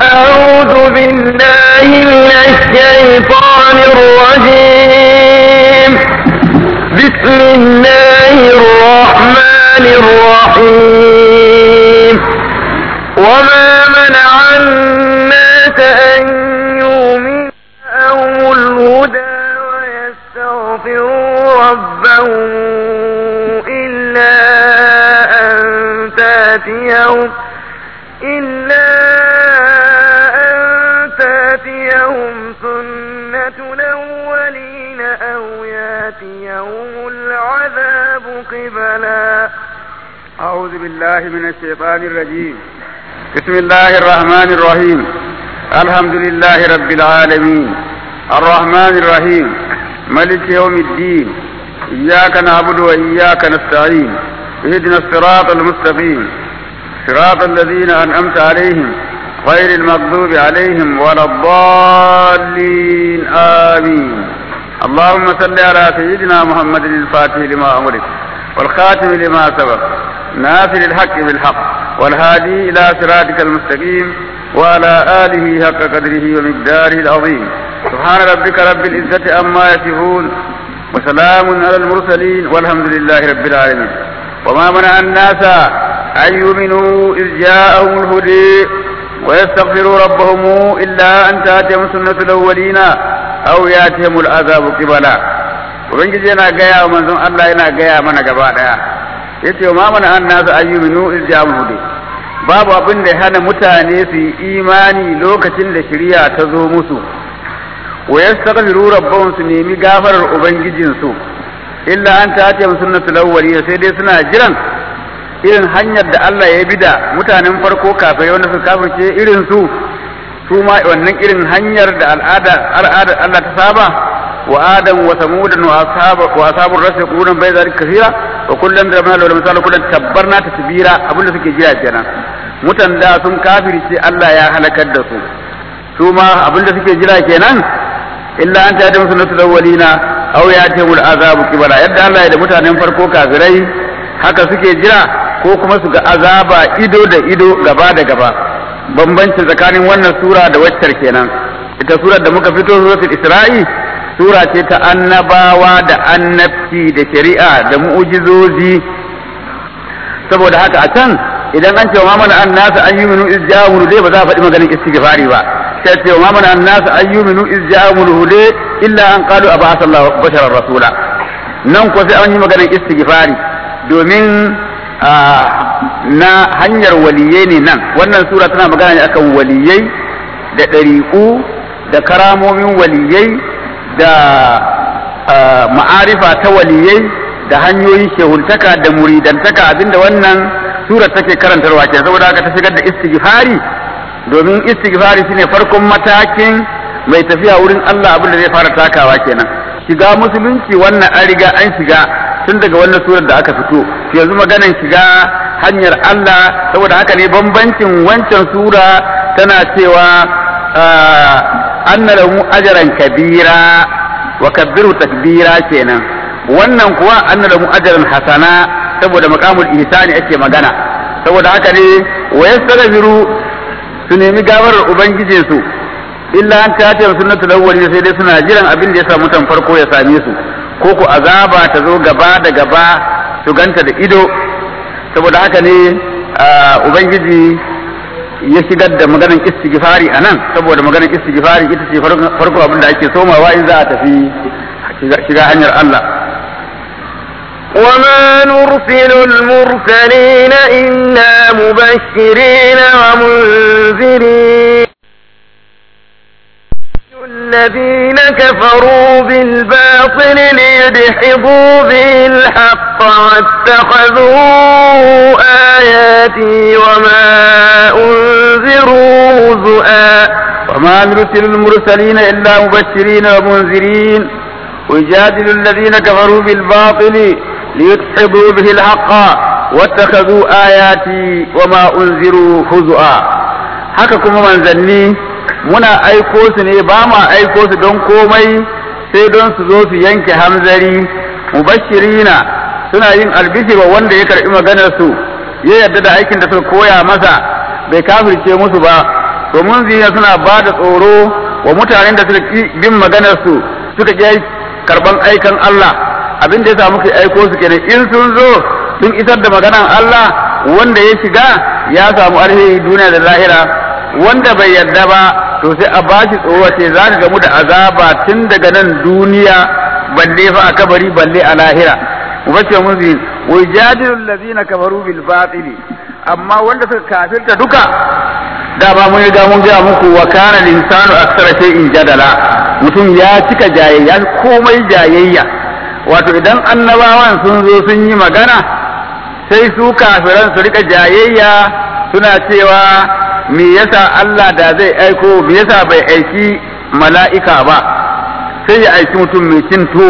أعوذ بالله من الشيطان الرجيم بسم الله الرحمن الرحيم وما منع الناس أن يؤمنوا لهم الهدى ويستغفروا ربهم إلا أن تاتيهم إلا أن تاتيهم سنة الأولين أو ياتيهم العذاب قبلا أعوذ بالله من الشيطان الرجيم بسم الله الرحمن الرحيم الحمد لله رب العالمين الرحمن الرحيم ملك يوم الدين إياك نعبد وإياك نستعين اهدنا الصراط المستقيم صراط الذين أنعمت عليهم غير المغضوب عليهم ولا الضالين آمين اللهم صل على سيدنا محمد الفاتح لما أمرك والخاتم لما سبق ناصر الحق بالحق والهادي إلى صراطك المستقيم وعلى آله حق قدره ومقداره العظيم سبحان ربك رب العزة عما يصفون وسلام على المرسلين والحمد لله رب العالمين وما منع الناس أن يؤمنوا إذ جاءهم الهدي ويستغفروا ربهم إلا أن تأتيهم سنة الأولين أو يأتيهم العذاب قبلا ubangiji yana gaya wa manzon Allah yana gaya mana gaba daya yace ma mana an nasu ayyuminu izjamuhu babu abin da ya hana mutane su yi imani lokacin da shari'a ta zo musu wa yastaghfiru rabbahum su nemi gafarar ubangijin su illa an ta ce sunnatul awwaliyya sai dai suna jiran irin hanyar da Allah ya bi da mutanen farko kafin wanda su kafirce irin su su ma wannan irin hanyar da al'ada al'ada Allah ta saba وآدم وثمود وأصحاب وأصحاب الرس يقولون بين ذلك كثيرا وكلا ضربنا له المثال كلا تبرنا تتبيرا أبونا سكي جيرا جنا mutan da sun kafiri sai Allah ya halakar da su su ma abinda suke jira kenan illa an ta da musu nasu awwalina aw ya ta mul azabu kibara yadda Allah ya da mutanen farko kafirai haka suke jira ko kuma su ga azaba ido da ido gaba da gaba bambanci tsakanin wannan sura da waccar kenan ita surar da muka fito suratul isra'i sura ce ta annabawa da annabci da shari'a da mu'ujizozi saboda haka a can idan an ce wa mana an nasu an yuminu iz ja'amunu dai ba za a faɗi maganin istighfari ba sai ce wa mana an nasu an yuminu iz ja'amunu dai illa an qalu aba sallahu basharar rasula nan ko sai an yi maganin istighfari domin na hanyar waliyai ne nan wannan sura tana magana ne akan waliyai da ɗariƙu da karamomin waliyai da ma'arifa ta waliyai da hanyoyin shehuntaka da muridantaka abinda wannan surar take karantarwa ke saboda haka ta shigar da istighfari domin istighfari shine farkon matakin mai tafiya wurin Allah abin da zai fara takawa kenan shiga musulunci wannan an riga an shiga tun daga wannan surar da aka fito yanzu maganan shiga hanyar Allah saboda haka ne bambancin wancan sura tana cewa anna lahu ajran kabira wa kabbiru takbira kenan wannan kuwa anna lahu ajran hasana saboda maqamul ihsani ake magana saboda haka ne wa yastaghfiru su nemi gafarar ubangijin su illa an ta ta sunnatul awwal sai dai suna jiran abin da ya samu tan farko ya same su ko ku azaba ta zo gaba da gaba su ganta da ido saboda haka ne ubangiji ya shigar da maganar istighfari a nan saboda maganar istighfari ita ce farko abin da ake somawa in za a tafi shiga hanyar Allah وما نرسل المرسلين إلا مبشرين ومنذرين الذين كفروا بالباطل ليدحضوا به الحق واتخذوا آياتي وما أنذروا هزؤا وما نرسل المرسلين إلا مبشرين ومنذرين ويجادل الذين كفروا بالباطل ليدحضوا به الحق واتخذوا آياتي وما أنذروا هزؤا haka kuma manzanni muna aiko su ne ba ma aiko su don komai sai don su zo su yanke hamzari mubashirina suna yin albishir wa wanda ya karɓi maganar su ya yarda da aikin da suka koya masa bai kafirce musu ba to munzirina suna ba da tsoro wa mutanen da suka ki bin maganar su suka ki karban aikan Allah abin da ya samu kai aiko su kenan in sun zo sun isar da maganar Allah wanda ya shiga ya samu alheri duniya da lahira wanda bai yarda ba to sai a bashi tsoro ce za ka gamu da azaba tun daga nan duniya balle fa a kabari balle a lahira ubacce musu wa jadilul ladina kafaru bil batili amma wanda suka kafirta duka da ba mun riga mun gaya muku wa kana linsanu aksara shay'in jadala mutum ya cika jayayya komai jayayya wato idan annabawan sun zo sun yi magana sai su kafiran su rika jayayya suna cewa me yasa Allah da zai aiko me yasa bai aiki mala'ika ba sai ya aiki mutum mai cin to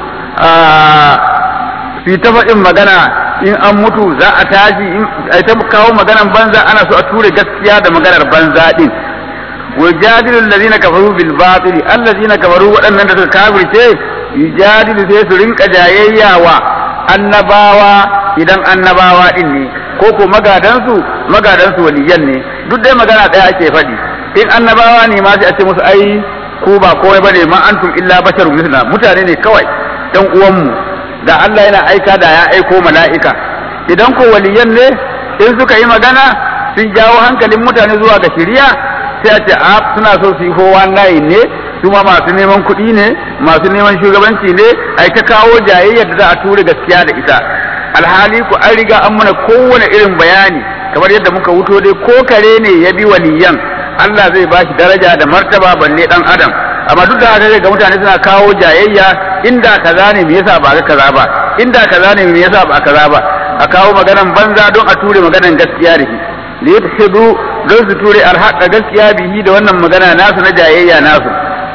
su yi ta faɗin magana in an mutu za a tashi a ta kawo maganan banza ana so a ture gaskiya da maganar banza din wa jadilu allazina kafaru bil batili allazina kafaru waɗannan da suka kafirce yujadilu sai su rinka jayayya wa annabawa idan annabawa din ne ko ko magadansu magadansu waliyan ne duk dai magana ɗaya ake faɗi in annabawa ne ma sai a ce musu ai ku ba komai bane ma antum illa basharun misluna mutane ne kawai ɗan uwanmu da Allah yana aika da ya aiko mala'ika idan ko waliyan ne in suka yi magana sun jawo hankalin mutane zuwa ga shiriya sai a ce a suna so su yi kowa layi ne su ma masu neman kuɗi ne masu neman shugabanci ne ai ta kawo jayayyar da za a ture gaskiya da ita alhali ku an riga an mana kowane irin bayani kamar yadda muka wuto dai ko kare ne ya bi waliyan Allah zai bashi daraja da martaba balle dan adam amma duk da haka ga mutane suna kawo jayayya inda kaza ne me yasa ba ga kaza ba inda kaza ne me yasa ba kaza ba a kawo maganan banza don a ture maganan gaskiya da shi li yadhidu don su ture alhaqa gaskiya bihi da wannan magana nasu na jayayya nasu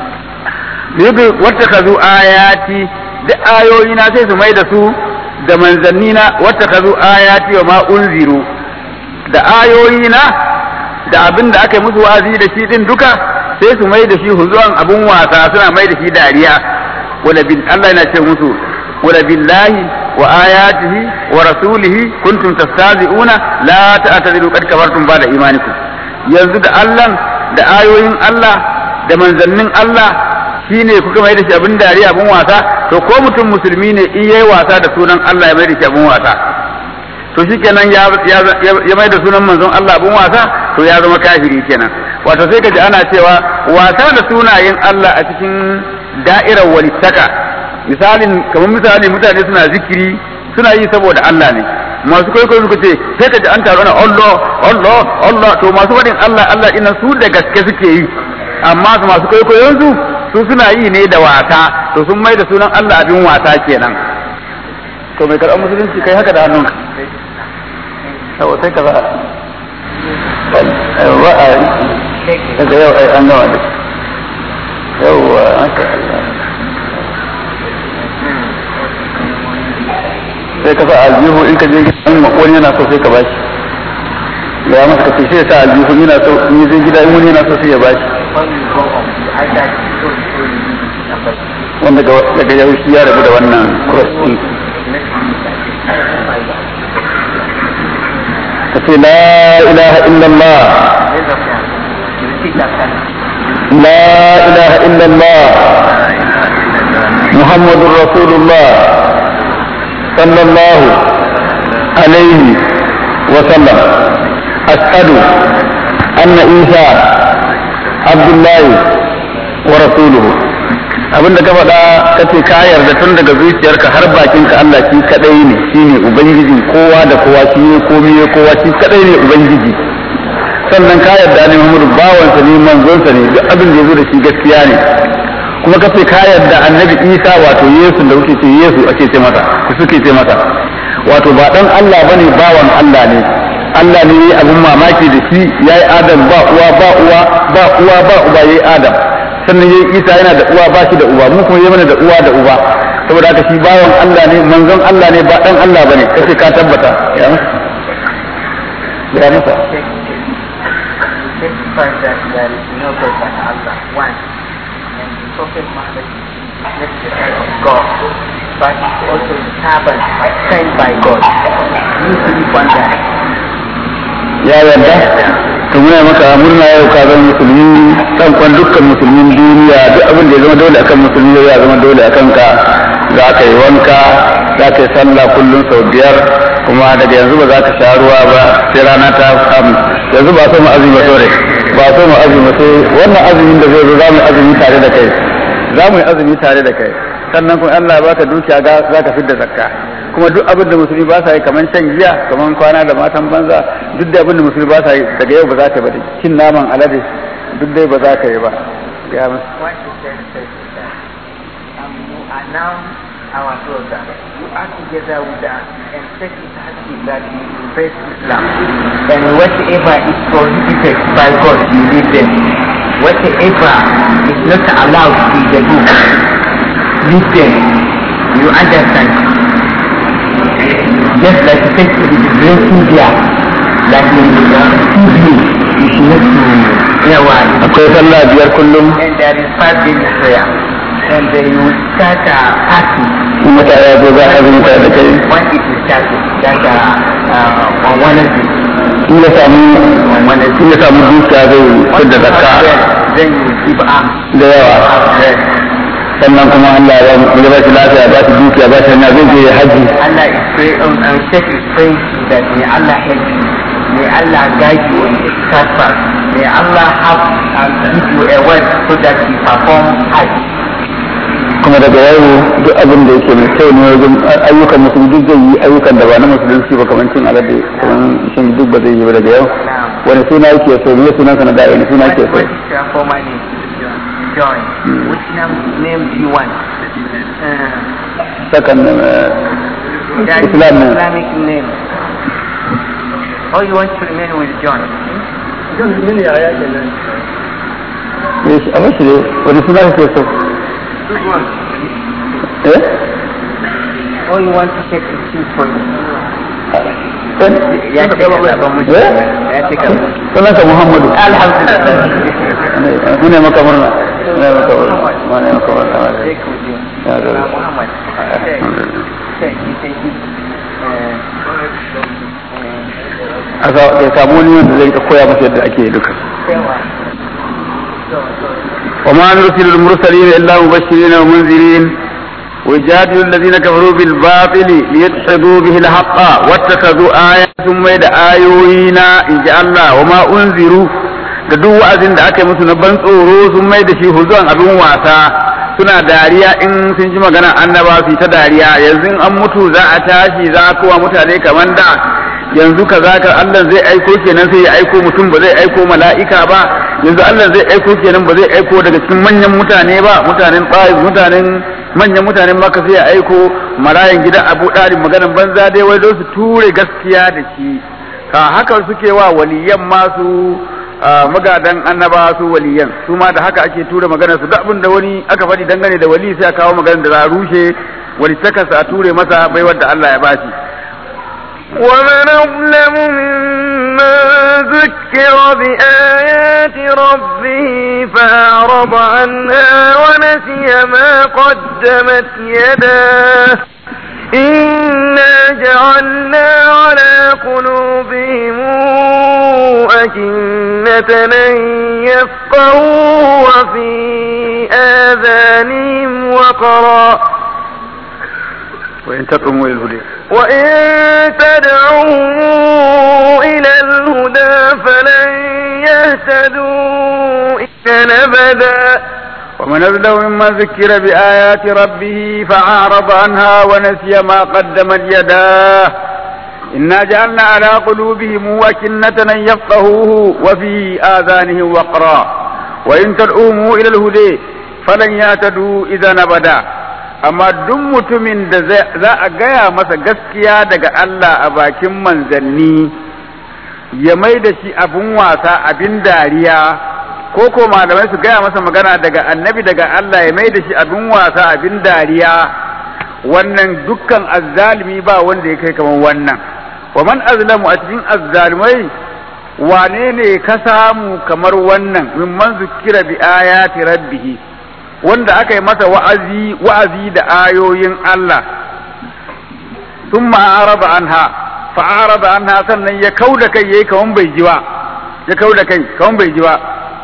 li yadhi wattakazu ayati da ayoyi na sai su mai da su da manzanni na wattakazu ayati wa ma unziru da ayoyi na da abin da aka yi musu wa'azi da shi din duka sai su mai da shi huzuwan abun wasa suna mai da shi dariya wala bin Allah yana ce musu wala billahi wa ayatihi wa rasulihi kuntum tastazi'una la ta'tadiru qad kafartum ba'da imanikum yanzu da Allah da ayoyin Allah da manzannin Allah shine kuka mai da shi abin dariya abun wasa to ko mutum musulmi ne in yayi wasa da sunan Allah ya mai da shi abun wasa to shikenan ya ya mai da sunan manzon Allah abun wasa to ya zama kafiri kenan wato sai kaji ana cewa wasa da sunayen Allah a cikin da'irar walittaka misalin kamar misali mutane suna zikiri suna yi saboda Allah ne masu kwaikwayo suka ce sai kaji an taru na Allah Allah Allah to masu faɗin Allah Allah ina su da gaske suke yi amma su masu kwaikwayon su su suna yi ne da wasa to sun mai da sunan Allah abin wasa kenan to mai karɓar musulunci kai haka da hannunka sai ka za ba a daga yau ai an gama da yauwa haka sai ka sa aljihu in ka je gidan wani yana so sai ka bashi ya masa ka ce sai sa aljihu yana so in zai gida in wani yana so sai ya bashi wanda daga yau shi ya rabu da wannan cross din kace la ilaha illallah la ilaha illallah muhammadur rasulullah sallallahu alaihi wa sallam ashhadu anna isa abdullahi wa rasuluhu abin da ka faɗa ka ce ka yarda tun daga zuciyarka har bakinka Allah shi kadai ne shine ubangiji kowa da kowa shi ne komai ne kowa shi kadai ne ubangiji sannan ka yarda ne Muhammadu bawansa ne manzonsa ne duk abin da yazo da shi gaskiya ne kuma ka ce ka yarda annabi Isa wato Yesu da kuke ce Yesu ake ce masa ku suke ce masa wato ba dan Allah bane bawan Allah ne Allah ne yayi abin mamaki da shi yayi Adam ba uwa ba uwa ba uwa ba uba yayi Adam sannan yayi Isa yana da uwa ba shi da uba mu kuma yayi mana da uwa da uba saboda haka shi bawan Allah ne manzon Allah ne ba dan Allah bane kace ka tabbata ya masa ya masa Testify that there is no God but Allah, one. And the Prophet Muhammad is messenger of God, but he's also a servant sent by God. You believe on that? ya yarda to muna maka murna yau ka zama musulmi kan kwan dukkan musulmin duniya duk abin da ya zama dole akan musulmi ya zama dole akan ka za ka yi wanka za ka yi sallah kullum sau biyar kuma daga yanzu ba za ka sha ruwa ba sai rana ta samu yanzu ba so mu azumi ba sore ba so mu azumi sai wannan azumin da zai zo za mu yi azumi tare da kai za mu yi azumi tare da kai sannan kuma Allah ya baka dukiya za ka fidda zakka kuma duk abin da musulmi ba sa yi kamar shan giya kamar kwana da matan banza duk da abin da musulmi ba sa yi daga yau ba za ka yi ba cin naman alade duk dai ba za ka yi ba ya What is very special that um, you announce our program. You are together with us and set it as if that you embrace Islam. And whatever is prohibited by God, you leave them. Whatever is not allowed in the book, leave them. You understand? Just like you take drinking beer, like in the TV, you should not to hear one. akwai sallah biyar kullum And there is five daily prayer. And then you will start a party. in mutane ya zo za a azumi tare da kai When it is started, that uh, uh, on Wednesday. in ya samu On Wednesday. in ya samu dukiya zai fidda zakka Then you will give alms. da yawa Yes. sannan kuma Allah ya ba ba shi lafiya ba shi dukiya ba shi hanya zai je haji Allah is praying, um, um, Sheikh is praying that may Allah help you. May Allah guide you on the path. May Allah have um, give you a word so that you perform Hajj. kuma daga yau duk abin da yake mai kyau ne wajen ayyukan musulmi duk zai yi ayyukan da ba na musulunci ba kamar cin alade kamar shin duk ba zai yi ba daga yau Now, wani suna yake so me sunan ka na da wani suna what, yake so what is your former name? John. Hmm. Which name, name do you want? Uh, sakan eh, that is Islam name. Islamic name. Or you want to remain with John? eh, shi- a mashi ne wani suna kake so eh Or you want to take a seat for you? Eh? Ya ce ka zaɓa mutu. Eh? Ya ce ka sunan ka Muhammadu Alhamdulillah. mune maka murna mune maka murna mune maka murna Sai ku je. Ya zo. Salam Muhammad. Sai sai ki sai ki. eh, eh, aka ya samu wani wanda zai koya masa yadda ake yi duka Sewa. وما نرسل المرسلين إلا مبشرين ومنذرين ويجادل الذين كفروا بالباطل ليدحضوا به الحق واتخذوا آيات ثم يد آيوينا إن شاء الله وما أنذروا da duk wa'azin da aka yi musu na ban tsoro sun mai da shi huzuwan abin wasa suna dariya in sun ji magana annaba su yi ta dariya yanzu in an mutu za a tashi za a kowa mutane kamar da yanzu ka za ka Allah zai aiko kenan sai ya aiko mutum ba zai aiko mala'ika ba yanzu Allah zai aiko kenan ba zai aiko daga cikin manyan mutane ba mutanen Taif mutanen manyan mutanen Makka sai ya aiko marayan gidan Abu Dalib maganan banza dai wai don su ture gaskiya da shi ka haka suke wa waliyan masu magadan annaba su waliyan su ma da haka ake tura magana su duk abin da wani aka faɗi dangane da wali sai a kawo maganar da za a rushe wani takarsa a ture masa baiwar da Allah ya bashi ومن أظلم ممن ذكر بآيات ربه فأعرض عنها ونسي ما قدمت يداه إنا جعلنا على قلوبهم أكنة أن يفقهوا وفي آذانهم وقرا وإن تدعوا إلى الهدى وإن تدعوا إلى الهدى فلن يهتدوا إذا أبدا ومن أظلم ممن ذكر بآيات ربه فأعرض عنها ونسي ما قدمت يداه إنا جعلنا على قلوبهم أكنة أن يفقهوه وفي آذانهم وقرا وإن تدعوهم إلى الهدى فلن يهتدوا إذا أبدا amma duk mutumin da za a gaya masa gaskiya daga Allah a bakin manzanni ya mai da shi abin wasa abin dariya ko ko malamai su gaya masa magana daga annabi daga Allah ya mai da shi abin wasa abin dariya wannan dukkan azzalimi ba wanda ya kai kamar wannan wa man azlamu a cikin azzalimai wane ne ka samu kamar wannan mimman zukira bi ayati rabbihi wanda aka yi masa wa'azi wa'azi da ayoyin Allah thumma arada anha fa arada anha sannan ya kauda kai yayi kaman bai ji ba ya kau da kai kawun bai ji ba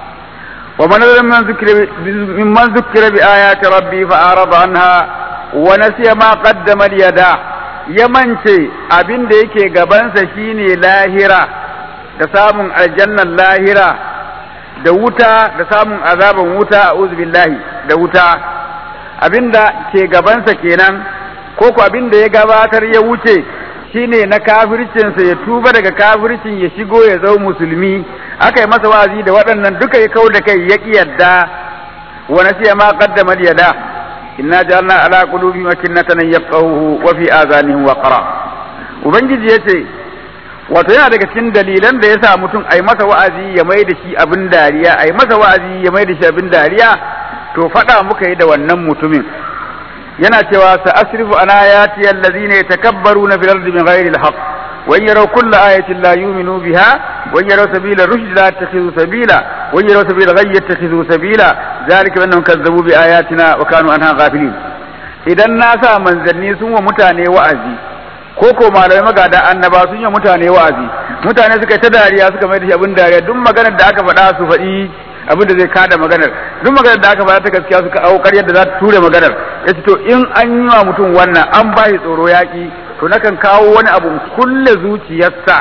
wa man man zikira mimman zikira bi ayati rabbi fa arada anha wa nasiya ma qaddama yada ya mance abin da yake gabansa shine lahira da samun aljannan lahira da wuta da samun azaban wuta a billahi da wuta abinda ke gabansa kenan ko ko abinda ya gabatar ya wuce shine na kafircinsa ya tuba daga kafircin ya shigo ya zau musulmi aka yi masa wa'azi da waɗannan duka ya kau da kai ya ƙi yadda wa nasiya ma qaddama yada inna ja'alna ala qulubi makinnatan yafqahu wa fi azanihim waqra ubangiji yace wato yana daga cikin dalilan da yasa mutum ai masa wa'azi ya mai da shi abin dariya ai masa wa'azi ya mai da shi abin dariya to faɗa muka yi da wannan mutumin yana cewa sa asrifu an ayati allazina yatakabbaruna fil ardi bighairi alhaq wa in yaraw kulla ayatin la yu'minu biha wa in yaraw sabila rushd la yattakhidhu sabila wa in yaraw sabila ghayy yattakhidhu sabila zalika annahum kazzabu bi ayatina wa kanu anha ghafilin idan na sa manzanni sun wa mutane wa'azi ko ko malamai magada annaba sun yi mutane wa'azi mutane suka yi ta dariya suka mai da shi abin dariya duk maganar da aka faɗa su faɗi abin da zai kada maganar duk maganar da aka faɗa ta gaskiya suka aukar yadda za ta ture maganar ya ce to in an yi wa mutum wannan an ba shi tsoro yaƙi to nakan kawo wani abu kulle zuciyarsa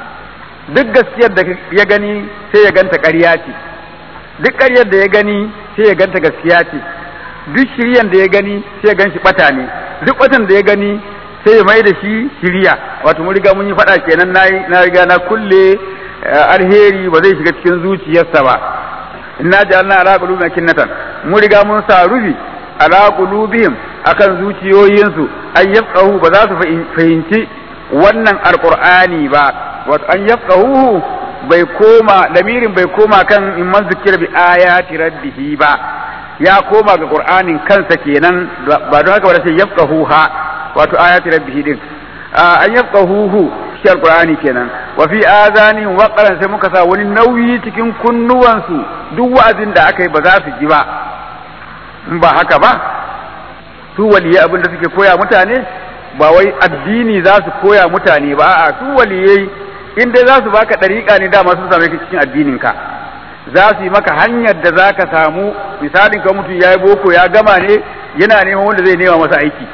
duk gaskiyar da ya gani sai ya ganta ƙarya ce duk ƙaryar da ya gani sai ya ganta gaskiya ce duk shiryan da ya gani sai ya gan shi ɓata ne duk ɓatan da ya gani sai ya mai da shi shirya wato mun riga mun yi faɗa kenan na riga na kulle alheri ba zai shiga cikin zuciyarsa ba inna ja'alna ala qulubihim kinnatan mun riga mun sa rufi ala qulubihim akan zuciyoyinsu an yafqahu ba za su fahimci wannan alqur'ani ba wato an yafqahu bai koma lamirin bai koma kan in man zikira bi ayati rabbihi ba ya koma ga qur'anin kansa kenan ba don haka ba sai yafqahu ha wato ayati rabbihi din an yafqahu shi alqur'ani kenan wa fi azani waqaran sai muka sa wani nauyi cikin kunnuwansu duk wa'azin da aka yi ba za su ji ba in ba haka ba su waliyai abin da suke koya mutane ba wai addini za su koya mutane ba a'a su waliyai in dai za su baka dariƙa ne dama sun same ka cikin addinin ka za su yi maka hanyar da za ka samu misalin ka mutum ya yi boko ya gama ne yana neman wanda zai nema masa aiki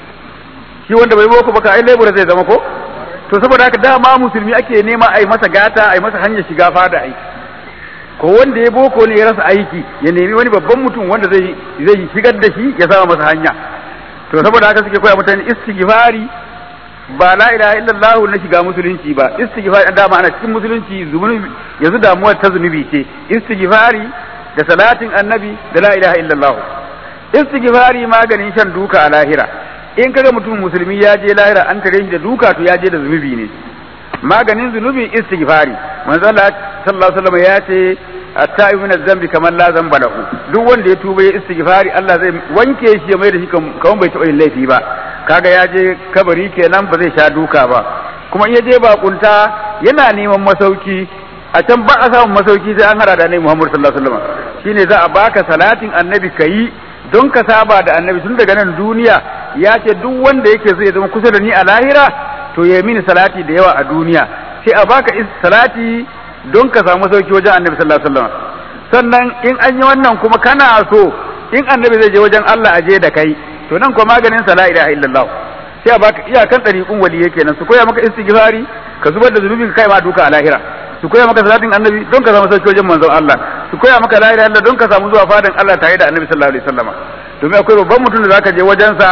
shi wanda bai boko baka ai lebura zai zama ko to saboda haka dama musulmi ake nema a yi masa gata a yi masa hanyar shiga fada aiki ko wanda ya boko ne ya rasa aiki ya nemi wani babban mutum wanda zai zai shigar da shi ya sama masa hanya to saboda haka suke koya mutane istighfari ba la ilaha illallah na shiga musulunci ba istighfari dama ana cikin musulunci zunubi yanzu damuwar ta zunubi ce istighfari da salatin annabi da la ilaha illallah istighfari maganin shan duka a lahira in kaga mutum musulmi ya je lahira an tare shi da duka to ya je da zunubi ne maganin zunubi istighfari manzo Allah sallallahu alaihi wasallam ya ce at-ta'ibu min adh-dhanbi kaman la dhanba lahu duk wanda ya tuba ya istighfari Allah zai wanke shi ya mai da shi kaman bai taɓa yin laifi ba kaga ya je kabari kenan ba zai sha duka ba kuma in ya je bakunta yana neman masauki a can ba a samun masauki sai an hada da annabi Muhammad sallallahu alaihi wasallam shine za a baka salatin annabi kayi don ka saba da annabi tun daga nan duniya ya ce duk wanda yake so ya zama kusa da ni a lahira to ya mini salati da yawa a duniya sai a baka salati don ka samu sauki wajen annabi sallallahu alaihi wasallam sannan in an yi wannan kuma kana so in annabi zai je wajen Allah a je da kai to nan kuma maganin sa la ilaha illallah sai a baka iyakan dariqun waliyai kenan su koya maka istighfari ka zubar da zunubin kai ma duka a lahira su koya maka salatin annabi don ka samu sauki wajen manzon Allah su koya maka la ilaha illallah don ka samu zuwa fadan Allah tare da annabi sallallahu alaihi wasallam domin akwai babban mutum da zaka je wajensa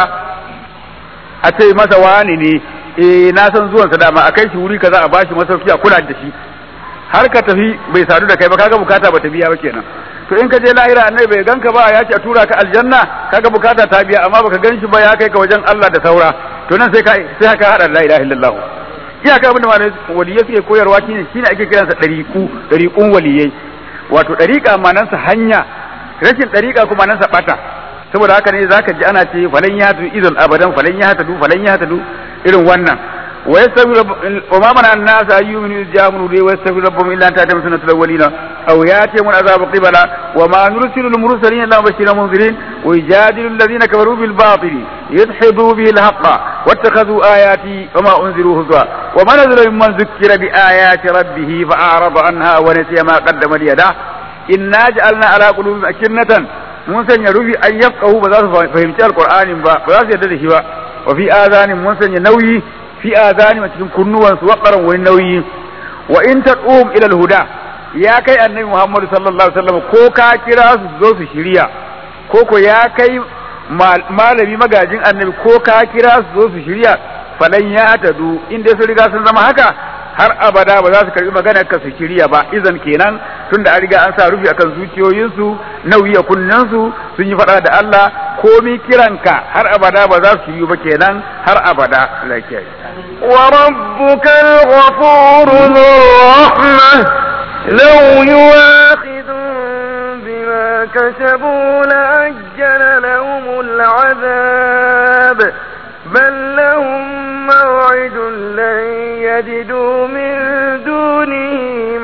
a ce masa wani ne eh na san zuwan sa dama a kai shi wuri kaza a bashi masauki a kula da shi har ka tafi bai sadu da kai ba kaga bukata ba ta biya ba kenan to in ka je lahira annabi bai ganka ba ya ce a tura ka aljanna kaga bukata ta biya amma baka gan shi ba ya kai ka wajen Allah da saura to nan sai ka sai ka hada la ilaha illallah iyaka abin da malai waliyai suke koyarwa shine shine ake kiransa dariku dariqun waliyai wato dariqa manansa hanya rashin dariqa kuma manansa bata saboda haka ne zaka ji ana ce falan ya tu idan abadan falan ya hatu falan ya hatu irin wannan wa yastaghfiru wa ma mana an-nas an yu'minu idh ja'ahum wa yastaghfiru rabbahum illa an ta'tihim sunnatul awwalin aw ya'tihim al-'adhabu qibala wa ma nursilu al-mursalin illa mubashirin munzirin wa yujadilu alladhina kafaru bil batili yadhidu bihi al-haqqa wattakhadhu ayati wa ma unziru huzwa wa man nazala mimman dhukkira bi ayati rabbih fa'arada anha wa nasiya ma qaddama yadahu inna ja'alna ala qulubihim akinnatan mun sanya rufi an yafqahu ba za su fahimci alqur'anin ba ba za su yarda da shi ba wa fi azanin mun sanya nauyi fi azani a cikin kunnuwan su waqaran wani nauyi wa in taqum ila alhuda ya kai annabi Muhammad sallallahu alaihi wasallam ko ka kira su zo su shirya ko ko ya kai malami magajin annabi ko ka kira su zo su shirya falan ya tadu in dai sun riga sun zama haka har abada ba za su karbi maganar ka su shirya ba izan kenan tunda an riga an sa rufi akan zuciyoyinsu nauyi a kunnensu sun yi faɗa da Allah komi kiranka har abada ba za su yi ba kenan har abada lafiya وربك الغفور ذو الرحمة لو يواخذهم بما كسبوا لأجل لهم العذاب بل لهم موعد لن يجدوا من دونه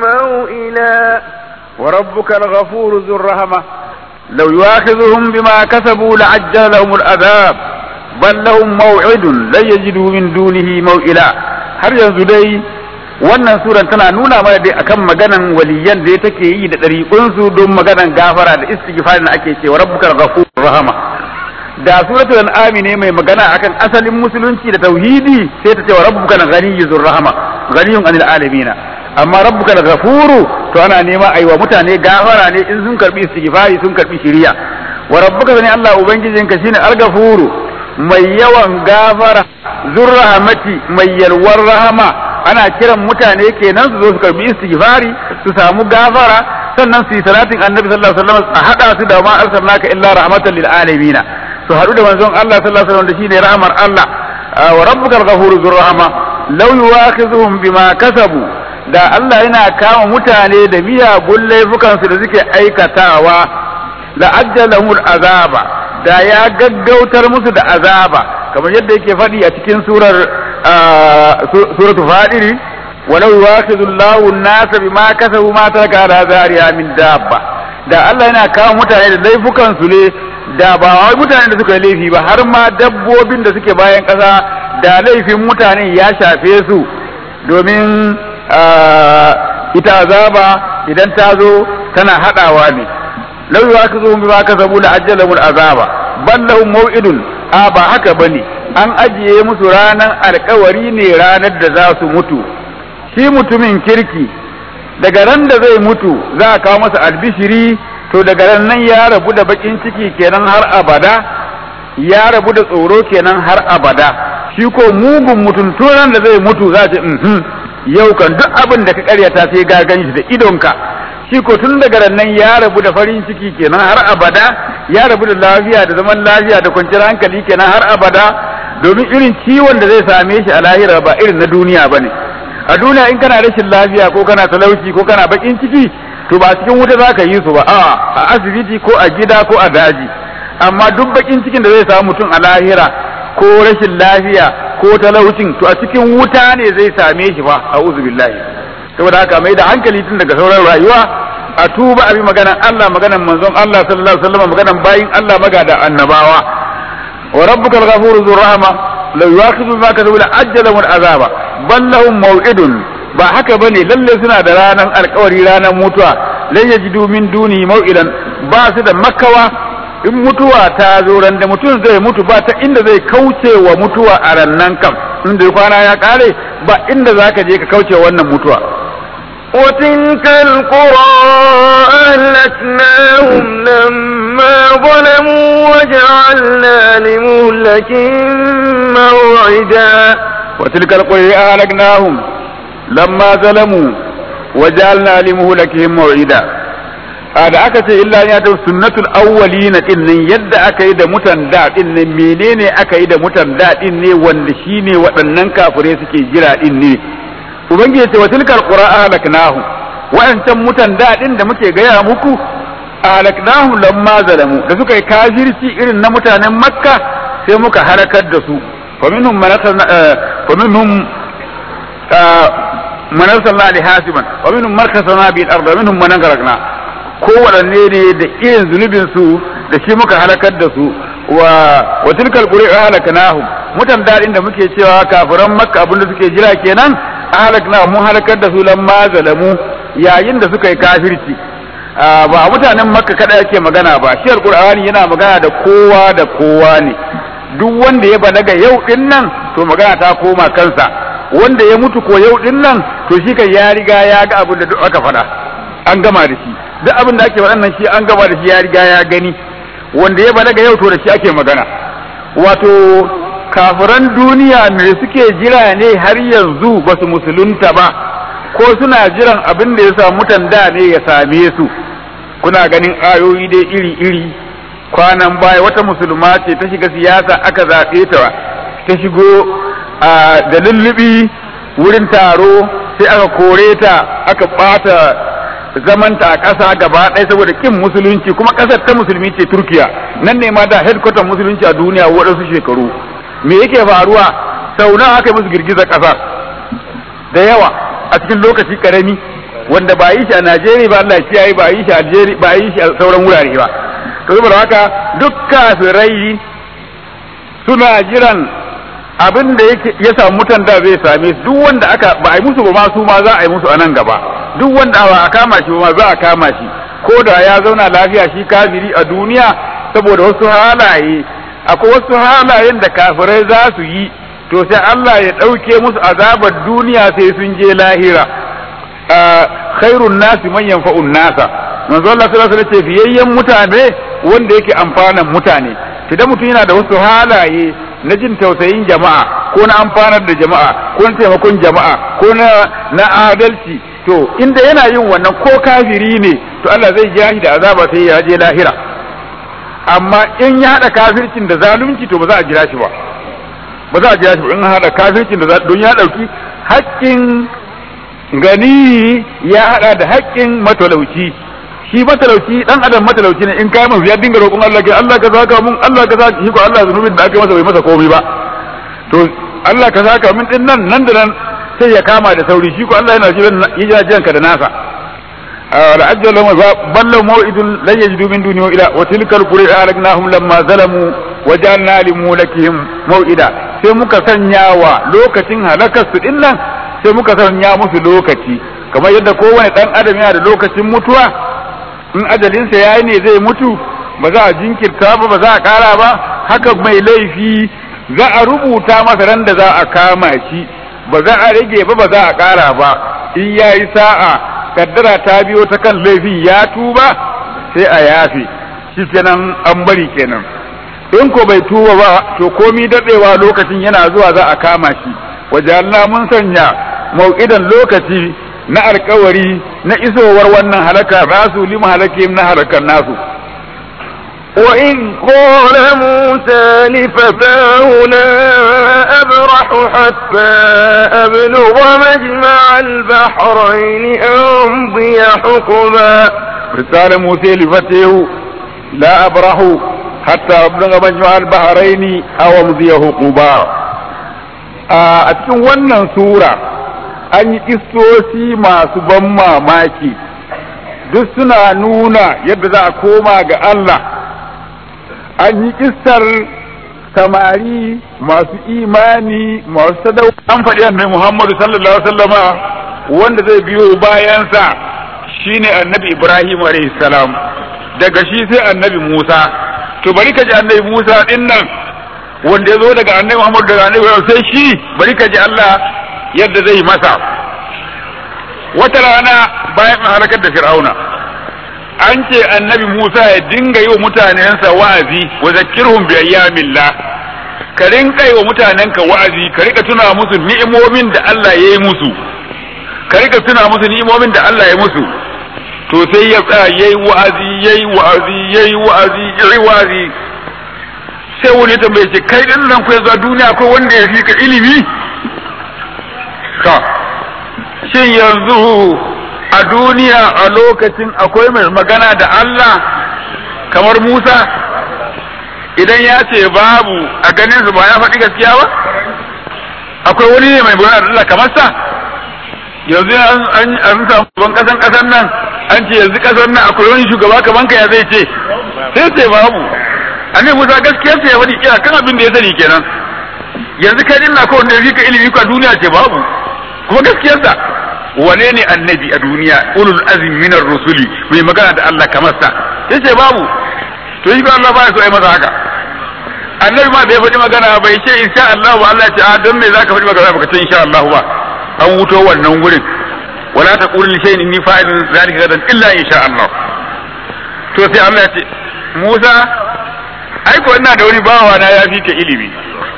موئلا وربك الغفور ذو الرحمة لو يؤاخذهم بما كسبوا لعجل لهم العذاب بل لهم موعد لن يجدوا من دونه موئلا har yanzu dai wannan suran tana nuna mana dai akan maganan waliyan da take yi da ɗariƙunsu don maganan gafara da istighfarin da ake cewa rabbukal ghafur rahama da suratul an'am ne mai magana akan asalin musulunci da tauhidi sai ta ce wa rabbukal ghaniyyur rahama ghaniyun anil alamina amma rabbukal ghafuru to ana nema aiwa mutane gafara ne in sun karbi istighfari sun karbi shiriya wa rabbuka zani Allah ubangijinka shine al-ghafuru mai yawan gafara zurrahamati mai yalwar rahama ana kiran mutane kenan su zo su karbi istighfari su samu gafara sannan su yi salatin annabi sallallahu alaihi wasallam a hada su da ma arsalnaka illa rahmatan lil alamin su hadu da manzon Allah sallallahu alaihi wasallam da shine rahmar Allah wa rabbukal ghafuru zurrahama law yu'akhidhuhum bima kasabu da Allah yana kama mutane da miyagun laifukansu da suke aikatawa la ajjalahumul azaba da ya gaggautar musu da azaba kamar yadda yake faɗi a cikin surar suratu fadiri walau yuwakhidhu Allahu an-nasa bima kasabu ma taraka ala zariya min dabba da Allah yana kawo mutane da laifukan su ne da ba wai mutane da suka yi laifi ba har ma dabbobin da suke bayan ƙasa da laifin mutane ya shafe su domin ita azaba idan ta zo tana haɗawa ne lau yi aka zo bima ka zabu da ajjalamul azaba bal lahum maw'idun a ba haka bane an ajiye musu ranan alkawari ne ranar da za su mutu shi mutumin kirki daga ran da zai mutu za a kawo masa albishiri to daga ran nan ya rabu da bakin ciki kenan har abada ya rabu da tsoro kenan har abada shi ko mugun mutum turan da zai mutu za ce yau kan duk abin da ka karyata sai ga ganshi da idonka shi ko tun daga nan ya rabu da farin ciki kenan har abada ya rabu da lafiya da zaman lafiya da kwanciyar hankali kenan har abada domin irin ciwon da zai same shi a lahira ba irin na duniya bane a duniya in kana rashin lafiya ko kana talauci ko kana bakin ciki to ba cikin wuta za ka yi su ba a a asibiti ko a gida ko a daji amma duk bakin cikin da zai samu mutum a lahira ko rashin lafiya ko talaucin to a cikin wuta ne zai same shi fa a'udhu billahi saboda haka mai da hankali tun daga sauran rayuwa a tuba abi maganan Allah maganan manzon Allah sallallahu alaihi wasallam maganan bayin Allah magada annabawa wa rabbukal ghafuru dhur rahma law yu'akhidhu bima kasabu la ajjala min azaba bal lahum maw'idun ba haka bane lalle suna da ranan alkawari ranan mutuwa lan yajidu min duni maw'idan ba su da makawa in mutuwa ta zo ran da mutum zai mutu ba ta inda zai kauce wa mutuwa a rannan kam inda kwana ya kare ba inda zaka je ka kauce wannan mutuwa وتلك القرى أهلكناهم لما ظلموا وجعلنا لمهلكهم موعدا وتلك القرى أهلكناهم لما ظلموا وجعلنا لمهلكهم موعدا da aka ce illa ya ta sunnatul awwalina din nan yadda aka yi da mutan da din nan menene aka yi da mutan da din ne wanda shine waɗannan kafirai suke jira din ne ubangiji ce wa tilkal qura ahlaknahu wa'ancan mutan daɗin da muke gaya muku ahlaknahu lamma zalamu da suka yi kafirci irin na mutanen makka sai muka halakar da su fa minhum man fa minhum man arsalna ali hasiban wa minhum man khasana bil ard wa minhum man aghraqna kowanne ne da irin zunubin su da shi muka halakar da su wa wa tilkal qura halaknahum mutan dadin da muke cewa kafiran makka abinda suke jira kenan halakna mun halakar da su lamma zalamu yayin da suka yi kafirci ba mutanen makka kada yake magana ba shi alqur'ani yana magana da kowa da kowa ne duk wanda ya balaga yau din nan to magana ta koma kansa wanda ya mutu ko yau din nan to shi kan ya riga ya ga abin da duk aka faɗa an gama da shi duk abin da ake faɗan nan shi an gama da shi ya riga ya gani wanda ya balaga yau to da shi ake magana wato kafiran duniya me suke jira ne har yanzu ba su musulunta ba ko suna jiran abin da ya samu mutan da ne ya same su kuna ganin ayoyi dai iri-iri kwanan baya wata musulma ce ta shiga siyasa aka zaɓe ta ta shigo da lullubi wurin taro sai aka kore ta aka ɓata zamanta a ƙasa gaba ɗaya saboda kin musulunci kuma ƙasar ta musulmi ce turkiya nan ne ma da headquarter musulunci a duniya waɗansu shekaru me yake faruwa sau nawa aka yi musu girgizar ƙasa da yawa a cikin lokaci karami wanda ba yi shi a Najeriya ba Allah ya kiyaye ba yi shi a Algeria ba yi shi a sauran wurare ba to saboda haka duk kafirai suna jiran abin da ya samu mutan da zai same su duk wanda aka ba a yi musu ba ma su ma za a yi musu a nan gaba duk wanda ba a kama shi ba ma za a kama shi ko da ya zauna lafiya shi kafiri a duniya saboda wasu halaye akwai wasu halayen da kafirai za su yi to sai Allah ya ɗauke musu azabar duniya sai sun je lahira khairun nasi man yanfa'un nasa manzo Allah sallallahu alaihi wasallam fiyayyen mutane wanda yake amfanan mutane idan mutum yana da wasu halaye na jin tausayin jama'a ko na amfanar da jama'a ko na taimakon jama'a ko na na adalci to inda yana yin wannan ko kafiri ne to Allah zai ja shi da azaba sai ya je lahira amma in ya hada kafircin da zalunci to ba za a jira shi ba ba za a jira shi ba in hada kafircin da don ya dauki haƙƙin gani ya hada da haƙƙin matalauci shi matalauci dan adam matalauci ne in kai masa ya dinga roƙon Allah ke Allah ka saka mun Allah ka saka shi ko Allah zunubin da aka masa bai masa komai ba to Allah ka saka min din nan nan da nan sai ya kama da sauri shi ko Allah yana jiran yana jiran ka da nasa la ajjal lahum ballu maw'idun lan yajidu min dunihi ila wa tilka alqura alagnahum lamma zalamu wa ja'alna limulakihim maw'ida sai muka sanya wa lokacin halakar su din nan sai muka sanya musu lokaci kamar yadda kowane dan adam yana da lokacin mutuwa in ajalinsa yayi ne zai mutu ba za a jinkirta ba ba za a kara ba haka mai laifi za a rubuta masa ran da za a kama shi ba za a rage ba ba za a kara ba in yayi sa'a kaddara ta biyo ta kan laifin ya tuba sai a yafe shi kenan an bari kenan in ko bai tuba ba to komi dadewa lokacin yana zuwa za a kama shi wajen mun sanya mau'idan lokaci na alkawari na isowar wannan halaka nasu lima halakim na halakar nasu وإذ قال موسى لفتاه لا أبرح حتى أبلغ مجمع البحرين أمضي حقبا قال موسى لفتاه لا أبرح حتى أبلغ مجمع البحرين أو أمضي حقبا a cikin wannan sura an yi kistoci masu ban mamaki duk suna nuna yadda za a koma ga Allah an yi kistar samari masu imani masu sadau an faɗi annabi Muhammadu sallallahu alaihi wasallama wanda zai biyo bayansa shine annabi Ibrahim alaihi salam daga shi sai annabi Musa to bari ka ji annabi Musa din nan wanda ya zo daga annabi Muhammad daga annabi sai shi bari ka ji Allah yadda zai masa wata rana bayan halakar da Fir'auna an ce annabi Musa ya dinga yi wa mutanensa wa'azi wa zakirhum bi ayyamillah ka rinka yi wa mutanenka wa'azi ka rika tuna musu ni'imomin da Allah ya yi musu ka rika tuna musu ni'imomin da Allah ya musu to sai ya tsaya yayi wa'azi yayi wa'azi yayi wa'azi yayi wa'azi sai wani tambaye ce kai din nan ku yanzu a duniya akwai wanda ya fi ka ilimi ka shin yanzu a duniya a lokacin akwai mai magana da Allah kamar Musa idan ya ce babu a ganin su ba ya faɗi gaskiya ba akwai wani ne mai magana da Allah kamar sa yanzu an an an samu ban kasan kasan nan an ce yanzu kasan nan akwai wani shugaba kaman ka ya zai ce sai ce babu annabi Musa gaskiya sai ya faɗi kira kan abin da ya sani kenan yanzu kai din na ko wanda ya ka ilimi ka duniya ce babu kuma gaskiyarsa wane ne annabi a duniya ulul azmi minar rusuli mai magana da Allah kamar sa yace babu to shi ba Allah ba ya so ai masa haka annabi ma da ya faɗi magana bai ce insha Allah ba Allah ya ce a don me zaka faɗi magana baka ce insha Allah ba an wuto wannan gurin wala taqul li shay'in inni fa'ilun zalika gadan illa insha Allah to sai Allah ya ce Musa ai ko ina da wani bawa na ya fi ka ilimi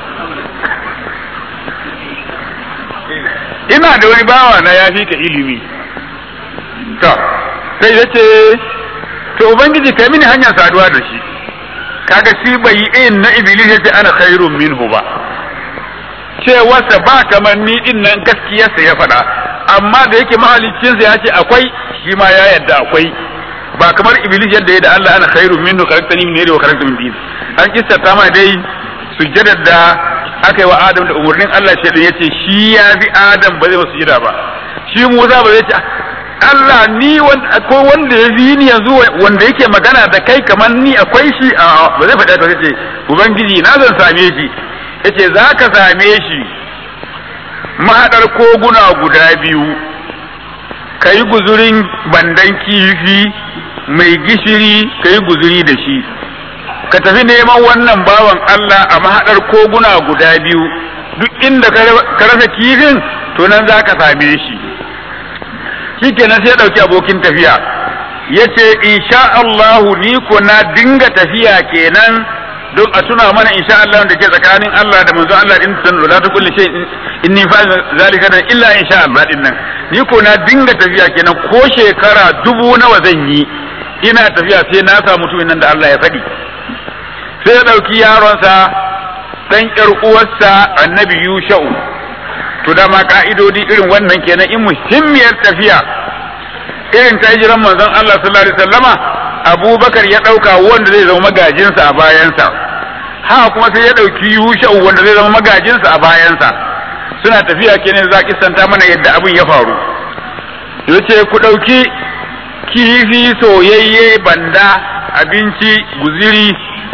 ina da wani bawa na ya fi ka ilimi to sai ya ce to ubangiji kai mini hanyar saduwa da shi kaga shi bai yi in na iblis ya ce ana khairun minhu ba cewarsa ba kamar ni din nan gaskiyarsa ya faɗa amma da yake mahaliccinsa ya ce akwai shi ma ya yadda akwai ba kamar iblis yadda ya da Allah ana khairun minhu karaktani min yadi wa karakta min din an kissata ma dai sujjadar da aka yi wa Adam da umarnin Allah shi ya ce shi ya fi Adam ba zai masu sujjada ba shi Musa ba zai ce Allah ni ko wanda ya fi ni yanzu wanda yake magana da kai kamar ni akwai shi a ba zai faɗa ta ce ubangiji na zan same shi yace za ka same shi mahaɗar koguna guda biyu ka yi guzurin bandan kifi mai gishiri ka yi guzuri da shi ka tafi neman wannan bawan Allah a mahaɗar koguna guda biyu duk inda ka rasa kifin to nan za ka same shi shi kenan sai ya ɗauki abokin tafiya ya ce insha Allahu ni ko na dinga tafiya kenan don a tuna mana insha Allah da ke tsakanin Allah da manzo Allah din san la ta kulli shay inni fa zalika da illa insha Allah din nan ni ko na dinga tafiya kenan ko shekara dubu nawa zan yi ina tafiya sai na samu mutumin nan da Allah ya faɗi sai ya ɗauki yaronsa ɗan ƴar uwarsa annabi Yusha'u to dama ka'idodi irin wannan kenan in muhimmiyar tafiya irin ta hijiran manzon Allah sallallahu alaihi wasallama Abubakar ya ɗauka wanda zai zama magajinsa a bayansa ha kuma sai ya ɗauki Yusha'u wanda zai zama magajinsa a bayansa suna tafiya kenan za ki santa mana yadda abin ya faru yace ku ɗauki kifi soyayye banda abinci guziri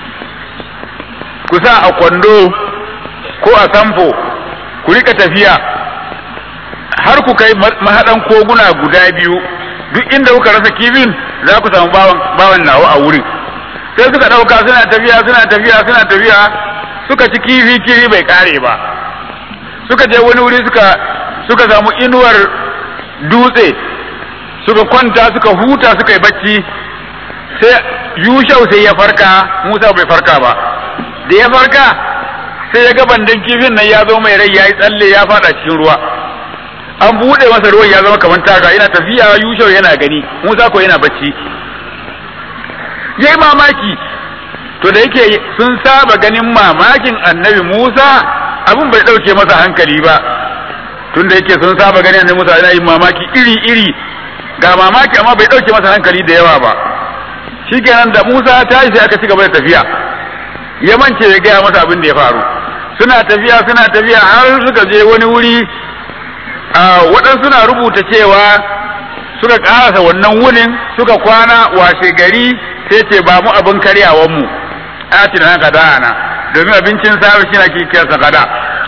ku sa a kwando ko a samfo ku rika tafiya har ku kai mahaɗan koguna guda biyu duk inda kuka rasa kifin za ku samu bawan nawa a wurin sai suka ɗauka suna tafiya suna tafiya suna tafiya suka ci kifi kifi bai kare ba suka je wani wuri suka suka samu inuwar dutse suka kwanta suka huta suka yi bacci sai yushau sai ya farka musa bai farka ba da ya farka sai ya ga bandan kifin nan ya zo mai rai ya yi tsalle ya fada cikin ruwa an buɗe masa ruwan ya zama kamar taga yana tafiya yushau yana gani musa ko yana bacci yayi mamaki to da yake sun saba ganin mamakin annabi musa abin bai ɗauke masa hankali ba tun da yake sun saba ganin annabi musa yana yin mamaki iri iri ga mamaki amma bai ɗauke masa hankali da yawa ba shikenan da musa ta sai aka ci gaba da tafiya ya mance ya gaya masa abin da ya faru suna tafiya suna tafiya har suka je wani wuri waɗansu suna rubuta cewa suka ƙarasa wannan wunin suka kwana washe gari sai ce ba mu abin karyawan mu atina na kada ana domin abincin safe shi na kikiyarsa kada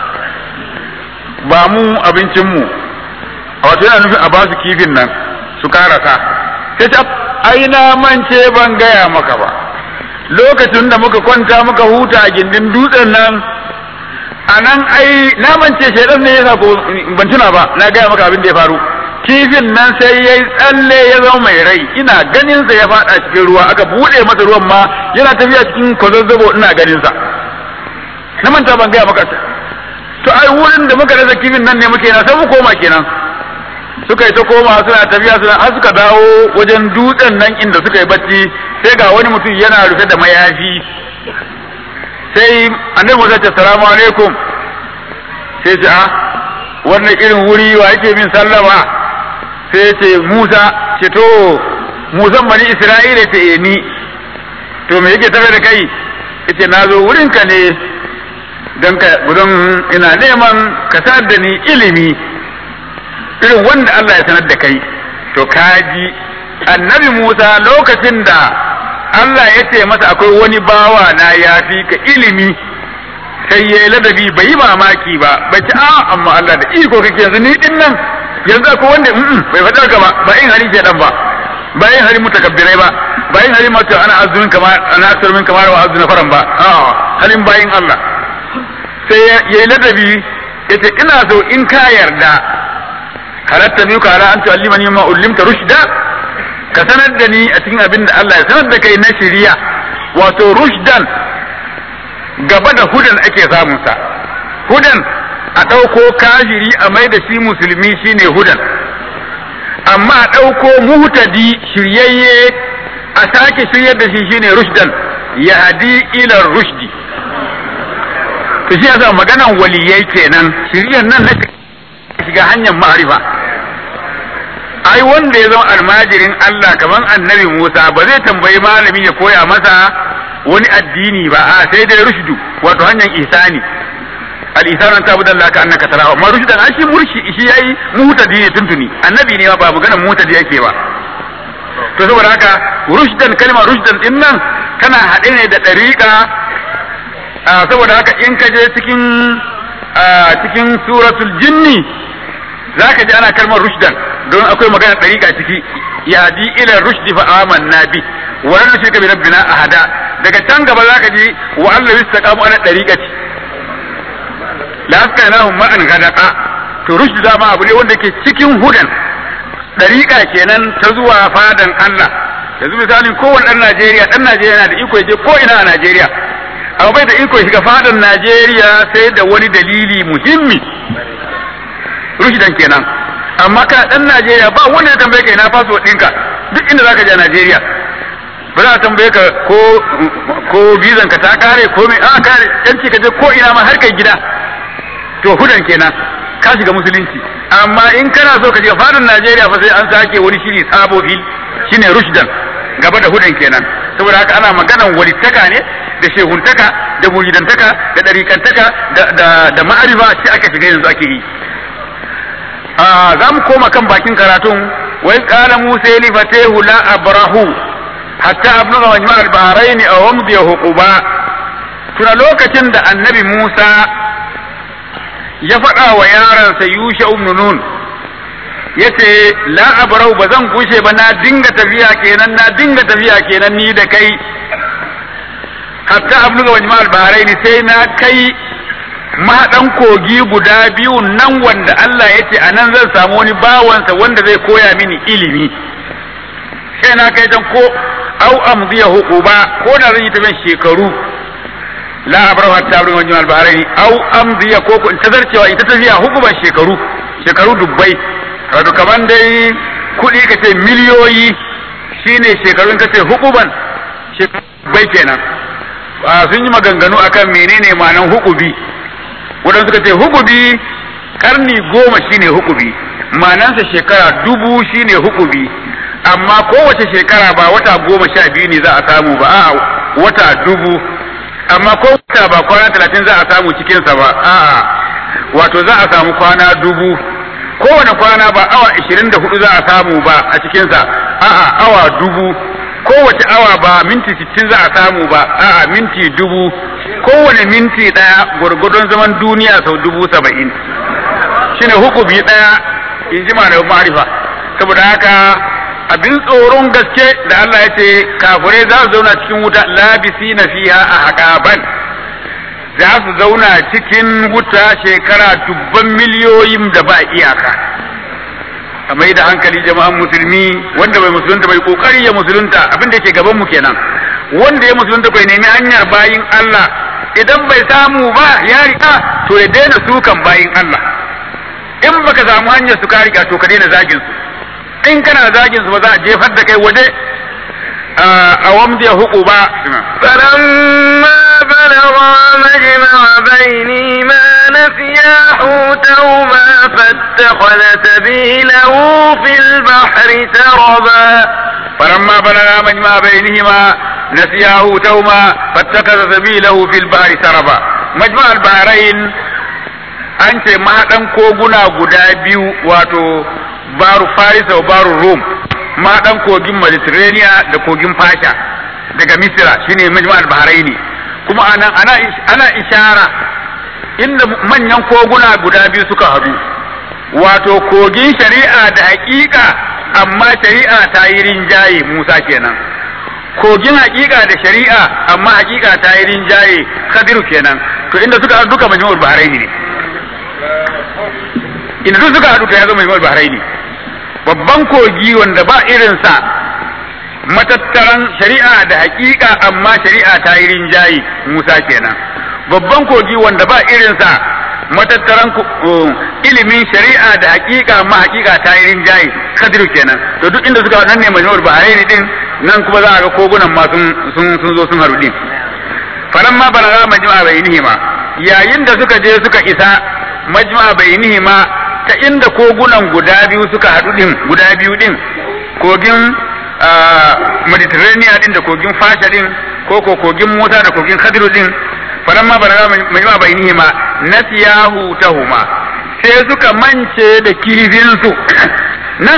ba mu abincin mu wato yana nufin a ba su kifin nan su karasa sai ce ai na mance ban gaya maka ba lokacin da muka kwanta muka huta a gindin dutsen nan a nan ai na mance shaidan ne yasa ko ban tuna ba na gaya maka abin da ya faru kifin nan sai ya tsalle ya zama mai rai ina ganin sa ya fada cikin ruwa aka bude masa ruwan ma yana tafiya cikin kwazazzabo ina ganin sa na manta ban gaya maka to ai wurin da muka rasa kifin nan ne muke na sai mu koma kenan suka yi ta koma suna tafiya suna har suka dawo wajen dutsen nan inda suka yi bacci sai ga wani mutum yana rufe da mayafi sai annabi Musa ce salamu alaikum sai ce a wannan irin wuri wa yake min sallama sai ce Musa ce to Musan bani Isra'ila ce ni to me yake tafe da kai yace na zo wurinka ne don ka gudun ina neman ka da ni ilimi irin wanda Allah ya sanar da kai to kaji annabi Musa lokacin da Allah ya ce masa akwai wani bawa na ya fi ka ilimi sai ya yi ladabi bai yi mamaki ba bai ci a amma Allah da iko kake yanzu ni din nan yanzu akwai wanda bai faɗa ka ba ba in hari shedan ba ba in hari mutakabbirai ba ba in hari mata ana azumin kamar ana azumin kamar wa azumin faran ba a halin bayin Allah sai ya yi ladabi yace ina so in ka yarda halatta biyu ka ala an tu'allimani ma ullimta rushda ka sanar da ni a cikin abin da Allah ya sanar da kai na shiriya wato rushdan gaba da hudan ake samun sa hudan a ɗauko kafiri a mai da shi musulmi shine hudan amma a ɗauko muhtadi shiryayye a sake shiryar da shi shine rushdan ya hadi ila rushdi to shi yasa maganan waliyai kenan shiryar nan na shiga hanyar ma'arifa ai wanda ya zama almajirin Allah kaman annabi Musa ba zai tambayi malami ya koya masa wani addini ba a sai dai rushdu wato hanyar ihsani al ihsanu an tabu dallaka annaka tarahu amma rushdan an shi murshi shi yayi mutadi ne tuntuni annabi ne ba maganar mutadi yake ba to saboda haka rushdan kalmar rushdan din nan tana haɗe ne da ɗariƙa saboda haka in ka je cikin cikin suratul jinni zaka ji ana kalmar rushdan don akwai magana ɗariƙa ciki ya di ila rushdi fa amanna bi wa lan nushrika bi rabbina ahada daga can gaba zaka ji wa Allah yastaqamu ala ɗariƙati la asqainahum ma'an gadaqa to rushd dama abu ne wanda ke cikin hudan ɗariƙa kenan ta zuwa fadan Allah yanzu misalin kowane ɗan Najeriya ɗan Najeriya yana da iko ya je ko ina a Najeriya amma bai da iko ya shiga fadan Najeriya sai da wani dalili muhimmi rushdan kenan amma kana dan Najeriya ba wanda ya tambaye ka ina passport ɗinka duk inda zaka je a Najeriya ba za a tambaye ka ko ko bizan ka ta kare ko me a kare yanci ka je ko ina ma har kai gida to hudan kenan ka shiga musulunci amma in kana so ka shiga fadin Najeriya fa sai an sake wani shiri sabo fil shine rushdan gaba da hudan kenan saboda haka ana maganan walittaka ne da shehuntaka da muridantaka da ɗarikantaka da da da ma'arifa shi aka shiga yanzu ake yi za mu koma kan bakin karatun wai qala musa li fatahu la abrahu hatta abluga majma al-bahrain aw amdi huquba tuna lokacin da annabi musa ya faɗa wa yaransa yusha ibn nun yace la abrahu ba zan kushe ba na dinga tafiya kenan na dinga tafiya kenan ni da kai hatta abluga majma al-bahrain sai na kai mahaɗan kogi guda biyu nan wanda Allah ya ce a nan zan samu wani bawansa wanda zai koya mini ilimi sai na kai can ko au amziya hukuba ko da zan yi tafiyan shekaru la abrahu hatta abrin wajen albaharai au amziya ko in tazarcewa ita tafiya hukuban shekaru shekaru dubbai wato kaman dai kuɗi ka ce miliyoyi shine shekarun ka ce hukuban shekaru dubbai kenan sun yi maganganu akan menene ma'anan hukubi wadanda suka ce hukubi karni goma shine hukubi manansa shekara dubu shine hukubi amma kowace shekara ba wata goma sha biyu ne za a samu ba a wata dubu amma ko wata ba kwana talatin za a samu cikinsa ba a'a wato za a samu kwana dubu kowane kwana ba awa ishirin da hudu za a samu ba a cikinsa a'a awa dubu kowace awa ba minti sittin za a samu ba a'a minti dubu kowane minti ɗaya gwargwadon zaman duniya sau dubu saba'in shine hukumi ɗaya in ji malamin ma'arifa saboda haka abin tsoron gaske da Allah ya ce kafirai za su zauna cikin wuta labisi na fiha a haƙaban za su zauna cikin wuta shekara dubban miliyoyin da ba iyaka a mai da hankali jama'an musulmi wanda bai musulunta bai kokari ya musulunta abin da ke gaban mu kenan wanda ya musulunta bai nemi hanyar bayin Allah idan bai samu ba ya rika to ya daina sukan bayin Allah in baka samu hanyar su ka rika to ka daina zagin su in kana zagin su ba za a jefar da kai waje a wamdi huku ba فلما بلغا مجمع بينهما نسيا حوتهما فاتخذ سبيله في البحر سربا فلما بلغا مجمع بينهما نسيا حوتهما فاتخذ سبيله في البحر سربا مجمع البحرين an ce mahaɗan koguna guda biyu wato baru farisa wa baru rum mahaɗan kogin mediterranean da kogin fasha daga misira shine majma'al bahraini kuma ana ana ana ishara inda manyan koguna guda biyu suka haɗu wato kogin shari'a da haƙiƙa amma shari'a ta yi rinjaye musa kenan kogin haƙiƙa da shari'a amma haƙiƙa ta yi rinjaye khadiru kenan to inda suka haɗu duka majmu'ul bahraini ne inda duk suka haɗu to ya zama majmu'ul bahraini babban kogi wanda ba irinsa matattaran shari'a da haƙiƙa amma shari'a ta yi rinjaye musa kenan babban kogi wanda ba irinsa matattaran ilimin shari'a da haƙiƙa amma haƙiƙa ta yi rinjaye khadiru kenan to duk inda suka nan ne majmu'ul bahraini din nan kuma za a ga kogunan ma sun sun zo sun haru din falan ma balaga majma'a bainihima yayin da suka je suka isa majma'a bainihima ta inda kogunan guda biyu suka haɗu din guda biyu din kogin Mediterranean din da kogin Fasha din ko ko kogin Musa da kogin Khadiru din falan ma balaga majma'a bainihima nasiyahu tahuma sai suka mance da kifin su nan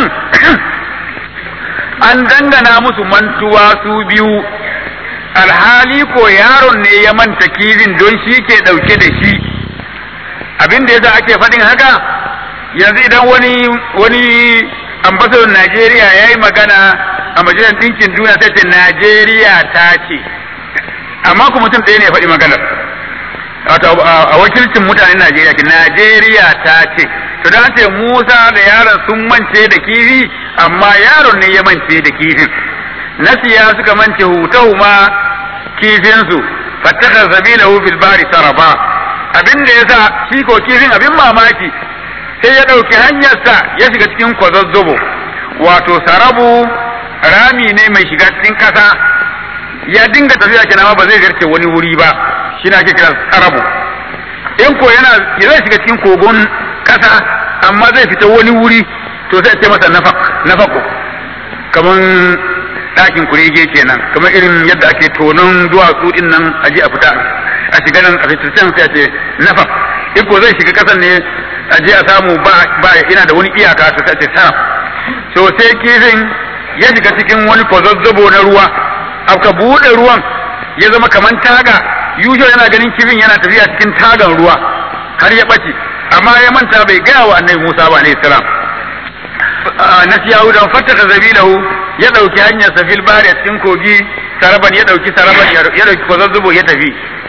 an dangana musu mantuwa su biyu alhali ko yaron ne ya manta kifin don shi ke ɗauke da shi abin da yasa ake faɗin haka yanzu idan wani wani ambasador Najeriya ya yi magana a majalisar ɗinkin duniya sai ce Najeriya ta ce amma kuma mutum ɗaya ne ya faɗi maganar wato a wakilcin mutanen Najeriya ke Najeriya ta ce to dan ce Musa da yaron sun mance da kifi amma yaron ne ya mance da kifin nasiya suka mance hutahuma kifin su fattaka sabilahu fil bari saraba abin da yasa shi ko kifin abin mamaki sai ya dauki hanyarsa ya shiga cikin kwazazzobo wato sarabu rami ne mai shiga cikin kasa ya dinga tafiya kenan ba zai garce wani wuri ba shi na ake kira sarabu in ko yana zai shiga cikin kogon kasa amma zai fita wani wuri to sai ce masa nafak nafako kaman ɗakin kurege kenan kamar irin yadda ake tonon duwatsu din nan a je a fita a shiga nan a fita can sai a ce nafak in ko zai shiga kasan ne a je a samu ba ba ina da wani iyaka to sai a ce saraf to sai kifin ya shiga cikin wani kwazazzabo na ruwa aka buɗe ruwan ya zama kaman taga yusho yana ganin kifin yana tafiya cikin tagan ruwa har ya ɓace amma ya manta bai gaya wa annabi Musa ba alayhi salam nasiyahu dan fattaka zabilahu ya dauki hanyar safil bari a cikin kogi saraban ya dauki saraban ya dauki kwazazzubo ya tafi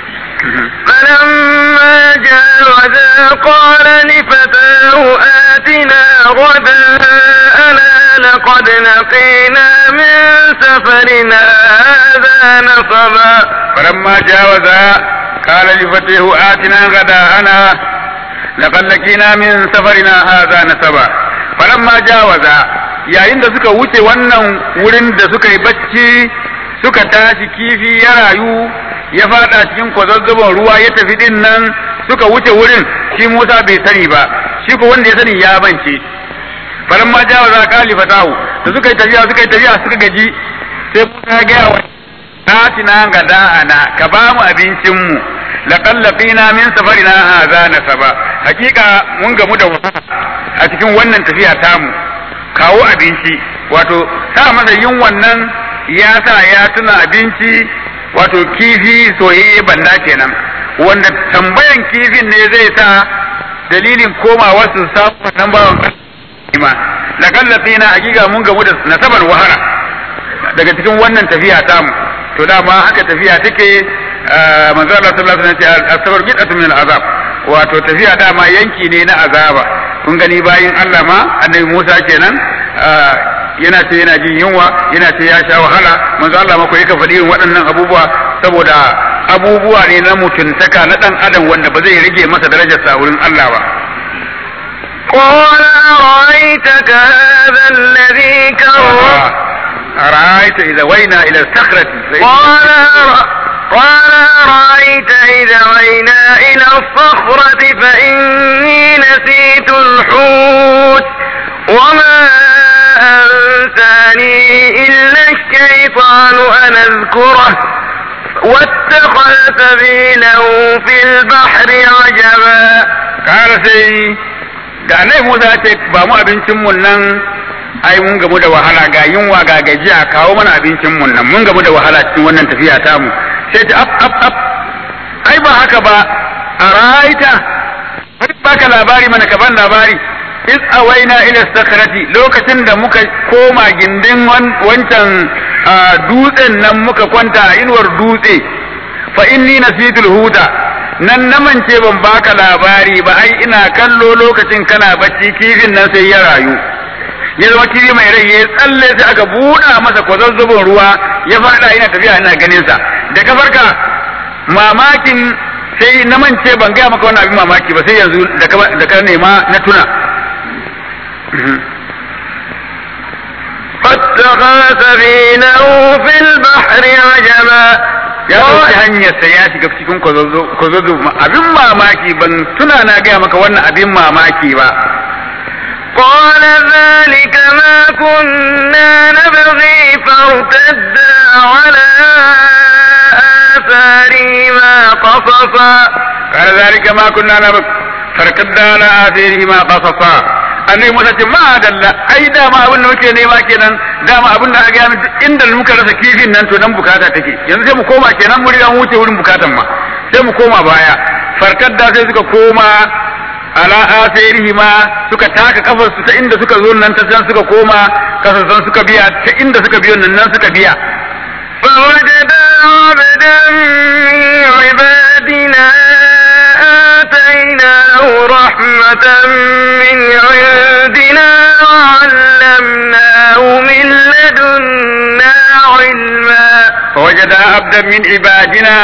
فلما جاوزا قال لفتاه آتنا غداءنا لقد لقينا من سفرنا هذا نصبا فلما جاوزا قال لفتاه آتنا غداءنا لقد لقينا من سفرنا هذا نصبا فلما جاوزا yayin da suka wuce wannan wurin da suka yi bacci suka tashi kifi ya rayu ya fada cikin kwazazzabon ruwa ya tafi din nan suka wuce wurin shi Musa bai sani ba shi ko wanda ya sani ya bance faran ma jawa za ka fatahu da suka yi tafiya suka yi tafiya suka gaji sai Musa ya gaya wa atina ga da'ana ka ba mu abincin mu laqad laqina min safarina hadha nasaba hakika mun gamu da wahala a cikin wannan tafiya tamu kawo abinci wato sa masa yin wannan ya sa ya tuna abinci wato kifi soyayye banda kenan wanda tambayan kifin ne zai sa dalilin komawa su samu wannan bawan ma da kallafi na hakika mun gamu da nasabar wahala daga cikin wannan tafiya tamu to dama haka tafiya take manzo Allah sallallahu alaihi wasallam asabar bid'atun min azab wato tafiya dama yanki ne na azaba kun gani bayin Allah ma annabi Musa kenan yana ce yana jin yunwa yana ce ya sha wahala manzo Allah ma ko yake faɗi irin waɗannan abubuwa saboda abubuwa ne na mutuntaka na dan adam wanda ba zai rage masa darajarsa a wurin Allah ba قال أرأيتك هذا الذي كرم أرأيت إذا وينا إلى الصخرة قال أرى- قال أرأيت إذا وينا إلى الصخرة فإني نسيت الحوت وما أنساني إلا الشيطان أن أذكره واتخذ سبيله في البحر عجبا kara sai da annabi Musa ya ce ba mu abincin mun nan ai mun gamu da wahala ga yunwa ga gajiya kawo mana abincin mun nan mun gamu da wahala cikin wannan tafiya ta mu sai ta ap ap ap ai ba haka ba a ra'aita bari baka labari mana ka ban labari is awaina ila sakrati lokacin da muka koma gindin wancan dutsen nan muka kwanta a inuwar dutse fa inni nasitul huda nan na mance ban baka labari ba ai ina kallo lokacin kana bacci kifin nan sai ya rayu ya zama kifi mai rai ya tsalle sai aka buɗa masa kwazazzabon ruwa ya faɗa ina tafiya ina ganin sa da ka farka mamakin sai na mance ban gaya maka wannan abin mamaki ba sai yanzu da ka nema na tuna فاتخذ سفينه في البحر عجبا ya ɗauki hanyarsa ya shiga cikin kwazozo abin mamaki ban tuna na gaya maka wannan abin mamaki ba قال ذلك ما كنا نبغي فارتدا على آثارهما قصصا قال ذلك ما كنا نبغي فارتدا على آثارهما قصصا annabi Musa ce ma dalla ai dama abin da muke nema kenan dama abin da aka yi inda muka rasa kifin nan to nan bukata take yanzu sai mu koma kenan mu riga mu wuce wurin bukatan ma sai mu koma baya farkadda sai suka koma ala asirihi ma suka taka kafar su ta inda suka zo nan ta can suka koma kasasan suka biya ta inda suka biyo nan nan suka biya فوجدا عبدا من عبادنا آتيناه رحمة من عندنا وعلمناه من لدنا علما فوجد عبدا من عبادنا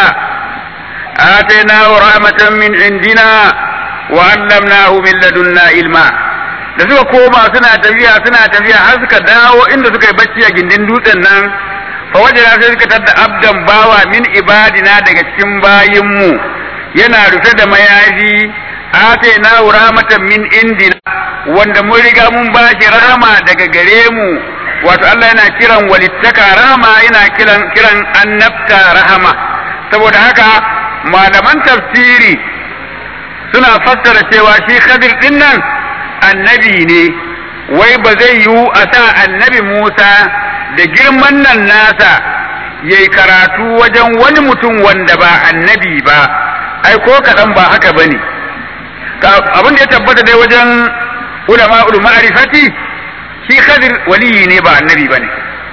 آتيناه رحمة من عندنا وعلمناه من لدنا علما da suka koma suna tafiya suna tafiya har suka dawo inda suka yi bacci a gindin dutsen nan fa wajen sai suka tadda abdan bawa min ibadina daga cikin bayinmu yana rufe da mayafi atayna rahmatan min indina wanda mun riga mun bashi rahama daga gare mu wato Allah yana kiran walittaka rahama yana kiran kiran annabta rahama saboda haka malaman tafsiri suna fassara cewa shi Khadir din nan annabi ne wai ba zai yiwu a sa annabi Musa da girman nan nasa yayi karatu wajen wani mutum wanda ba annabi ba ai ko kaɗan ba haka bane abin da ya tabbata dai wajen ulama ma'rifati shi Khadir waliyi ne ba annabi bane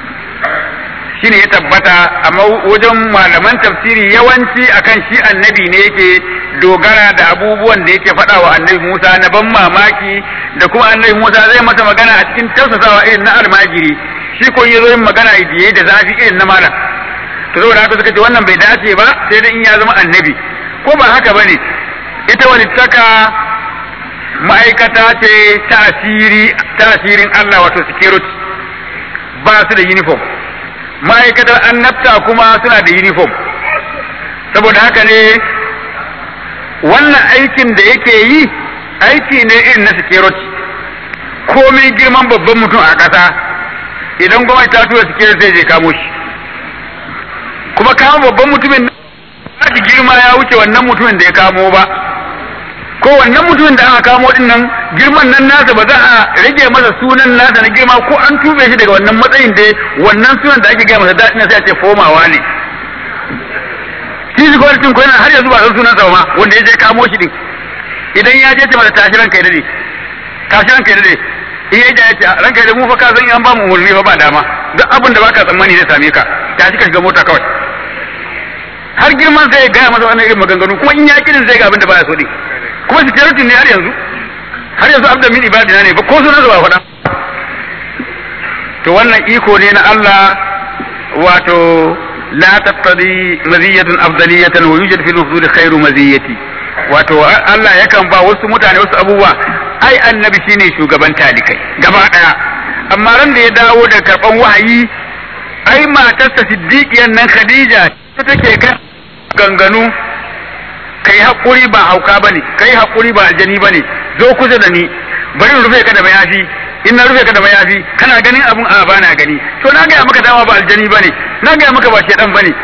shine ya tabbata amma wajen malaman tafsiri yawanci akan shi annabi ne yake dogara da abubuwan da yake faɗa wa annabi Musa na ban mamaki da kuma annabi Musa zai masa magana a cikin tausasawa irin na almajiri shi ko ya zo yin magana idiye da zafi irin na malam to saboda haka suka ce wannan bai dace ba sai dai in ya zama annabi ko ba haka bane ita walittaka ma'aikata ce ta asiri ta asirin Allah wato security ba su da uniform ma'aikatar annabta kuma suna da uniform saboda haka ne wannan aikin da yake yi aiki ne irin na security komai girman babban mutum a ƙasa idan gwamnati ta tura security zai je kamo shi kuma kama babban mutumin na girma ya wuce wannan mutumin da ya kamo ba ko wannan mutumin da aka kamo din nan girman nan nasa ba za a rage masa sunan nasa na girma ko an tube shi daga wannan matsayin da wannan sunan da ake gaya masa daɗin sai a ce fomawa ne shi shi gwamnatin ko yana har yanzu ba san sunan sa ma wanda ya je kamo shi din idan ya je ce masa tashi ranka ya dade tashi ranka ya dade in ya je ya ce ranka ya dade mu fa ka san an ba mu umarni fa ba dama duk abin da baka tsammani zai same ka tashi ka shiga mota kawai har girman sai ya gaya masa wannan irin maganganu kuma in ya kirin zai ga abin da baya so din kuma security ne har yanzu har yanzu abda min ibadina ne ba ko sunan ba faɗa to wannan iko ne na Allah wato la tattadi maziyatun afdaliyatan wa yujad fil mafdud khairu maziyati wato Allah yakan ba wasu mutane wasu abubuwa ai annabi shine shugaban talikai gaba daya amma ran da ya dawo da karban wahayi ai matarsa siddiqiyan nan Khadija ta take kan ganganu kai hakuri ba hauka bane kai hakuri ba aljani bane zo kusa da ni bari in rufe ka da mayafi in na rufe ka da mayafi kana ganin abun a ba na gani to na gaya maka dama ba aljani bane na gaya maka ba shedan bane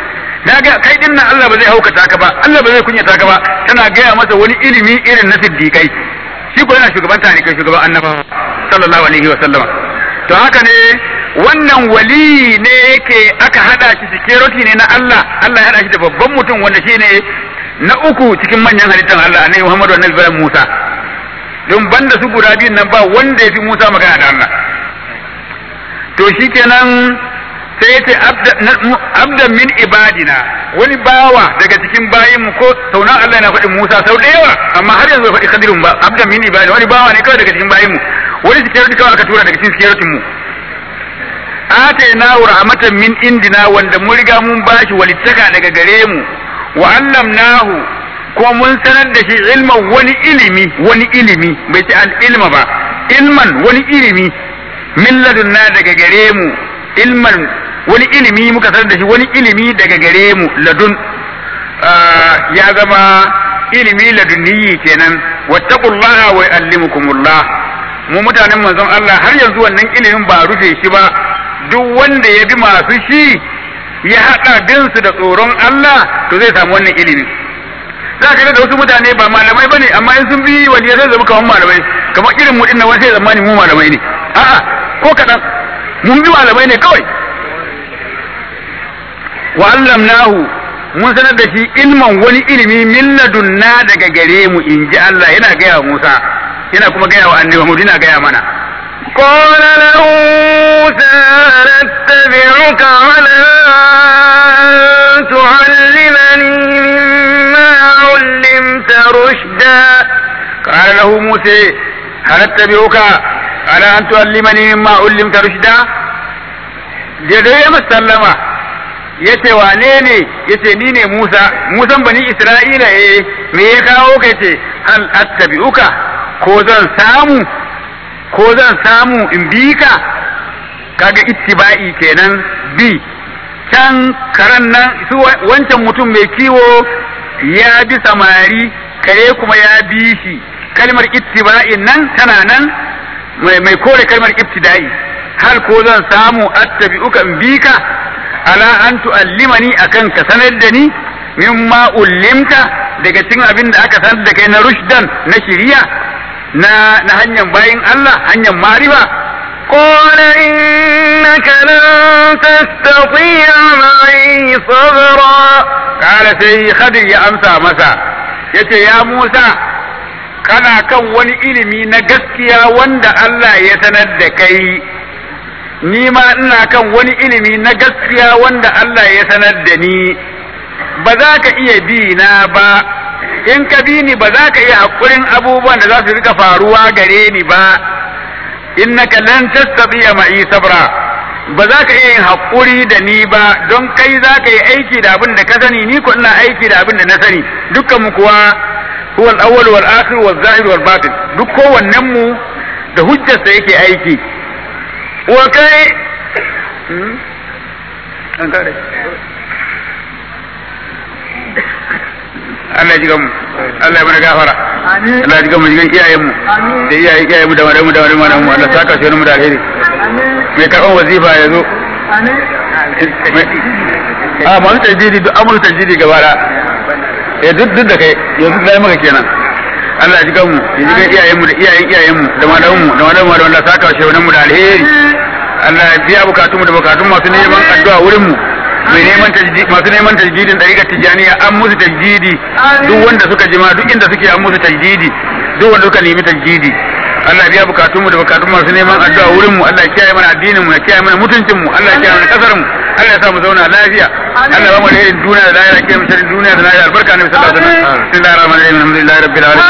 na ga kai din nan Allah ba zai haukata ka ba Allah ba zai kunyata ka ba tana gaya masa wani ilimi irin na siddiqai shi ko yana shugaban tare kai shugaban annabawa sallallahu alaihi wa sallama to haka ne wannan wali ne yake aka hada shi security ne na Allah Allah ya hada shi da babban mutum wanda shine na uku cikin manyan halittar Allah annabi Muhammad wa annabi Musa don banda su guda biyun nan ba wanda ya fi Musa magana da Allah to shikenan sai ya ce abdan min ibadina wani bawa daga cikin bayinmu ko saunan Allah yana faɗin Musa sau da yawa amma har yanzu bai faɗi kadirun ba abdan min ibadina wani bawa ne kawai daga cikin bayinmu wani security kawai aka tura daga cikin security mu atayna rahmatan min indina wanda mun riga mun bashi walittaka daga gare mu wa allamnahu kuma mun sanar da shi ilman wani ilimi wani ilimi bai ce al ilma ba ilman wani ilimi min ladunna daga gare mu ilman wani ilimi muka sanar da shi wani ilimi daga gare mu ladun ya zama ilimi ladunniyi kenan wattaqullaha wa yuallimukumullah mu mutanen manzon Allah har yanzu wannan ilimin ba rufe shi ba duk wanda ya bi masu shi ya haɗa binsu da tsoron Allah to zai samu wannan ilimi za ka da wasu mutane ba malamai bane amma in sun bi wani zai zama kamar malamai kamar irin mu dinnan wani sai zamani mu malamai ne a'a ko kaɗan mun bi malamai ne kawai wa allamnahu mun sanar da shi ilman wani ilimi min ladunna daga gare mu in ji Allah yana gaya wa Musa yana kuma gaya wa annabi Muhammad yana gaya mana قال له موسى نتبعك على أن تعلمني مما علمت رشدا قال له موسى هل اتبعك على أن تعلمني مما علمت رشدا جدو يا مسلمة yace wane ne yace ni ne Musa Musan bani Isra'ila eh me ya kawo ka yace hal attabi'uka ko zan samu ko zan samu in bi ka kaga ittiba'i kenan bi can karan nan su wancan mutum mai kiwo ya bi samari kare kuma ya bi shi kalmar ittiba'in nan tana nan mai kore kalmar ibtida'i hal ko zan samu attabi'uka in bi ka ala an tu'allimani akan ka sanar da ni mimma ullimta daga cikin abin da aka sanar da kai na rushdan na shiriya na na hanyar bayin Allah hanyar mariba قال إنك لن تستطيع معي صبرا قال sai Khadir ya amsa masa yace ya Musa kana kan wani ilimi na gaskiya wanda Allah ya sanar da kai ni ma ina kan wani ilimi na gaskiya wanda Allah ya sanar da ni ba za ka iya bi na ba in ka bi ni ba za ka iya haƙurin abubuwan da za su rika faruwa gare ni ba innaka lan tastati'a ma'i sabra ba za ka iya yin haƙuri da ni ba don kai za ka yi aiki da abin da ka sani ni ko ina aiki da abin da na sani dukkan mu kuwa huwa al-awwal wal akhir wal zahir wal batin duk kowannen mu da hujjarsa yake aiki wa kai an kare Allah ya ji gamu Allah ya mana gafara Allah ya ji gamu jigan iyayen mu da iyayen iyayen mu da wani mu da wani mu da mu Allah saka shi mu da alheri mai karɓar wazifa ya zo a masu tajiri duk amur tajiri gaba da eh duk duk da kai yanzu da maka kenan Allah ya ji gamu ya ji gan iyayen mu da iyayen iyayen mu da malaman mu da malaman mu da wanda saka shi mu da alheri Allah ya biya bukatun mu da bukatun masu neman addu'a wurin mu mai neman tajdidi masu neman tajdidin dariƙar tijaniya an musu tajdidi duk wanda suka jima duk inda suke an musu tajdidi duk wanda suka nemi tajdidi Allah biya bukatun mu da bukatun masu neman addu'a wurin mu Allah ya kiyaye mana addinin mu ya kiyaye mana mutuncin mu Allah ya kiyaye mana kasar mu Allah ya sa mu zauna lafiya Allah ya ba mu alherin duniya da lahira kiyaye mu sharrin duniya da lahira albarka ne sallallahu alaihi wasallam bismillahir rahmanir rahim alhamdulillahi rabbil alamin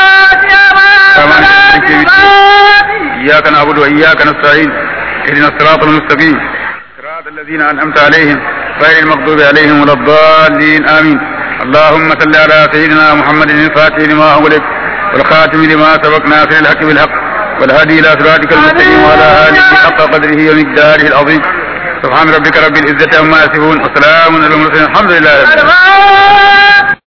إياك نعبد وإياك نستعين اهدنا الصراط المستقيم صراط الذين أنعمت عليهم غير المغضوب عليهم ولا الضالين آمين اللهم صل على سيدنا محمد الفاتح لما أغلق والخاتم لما سبق ناصر الحق بالحق والهادي إلى صراطك المستقيم وعلى آله حق قدره ومقداره العظيم سبحان ربك رب العزة عما يصفون وسلام على المرسلين الحمد لله رب العالمين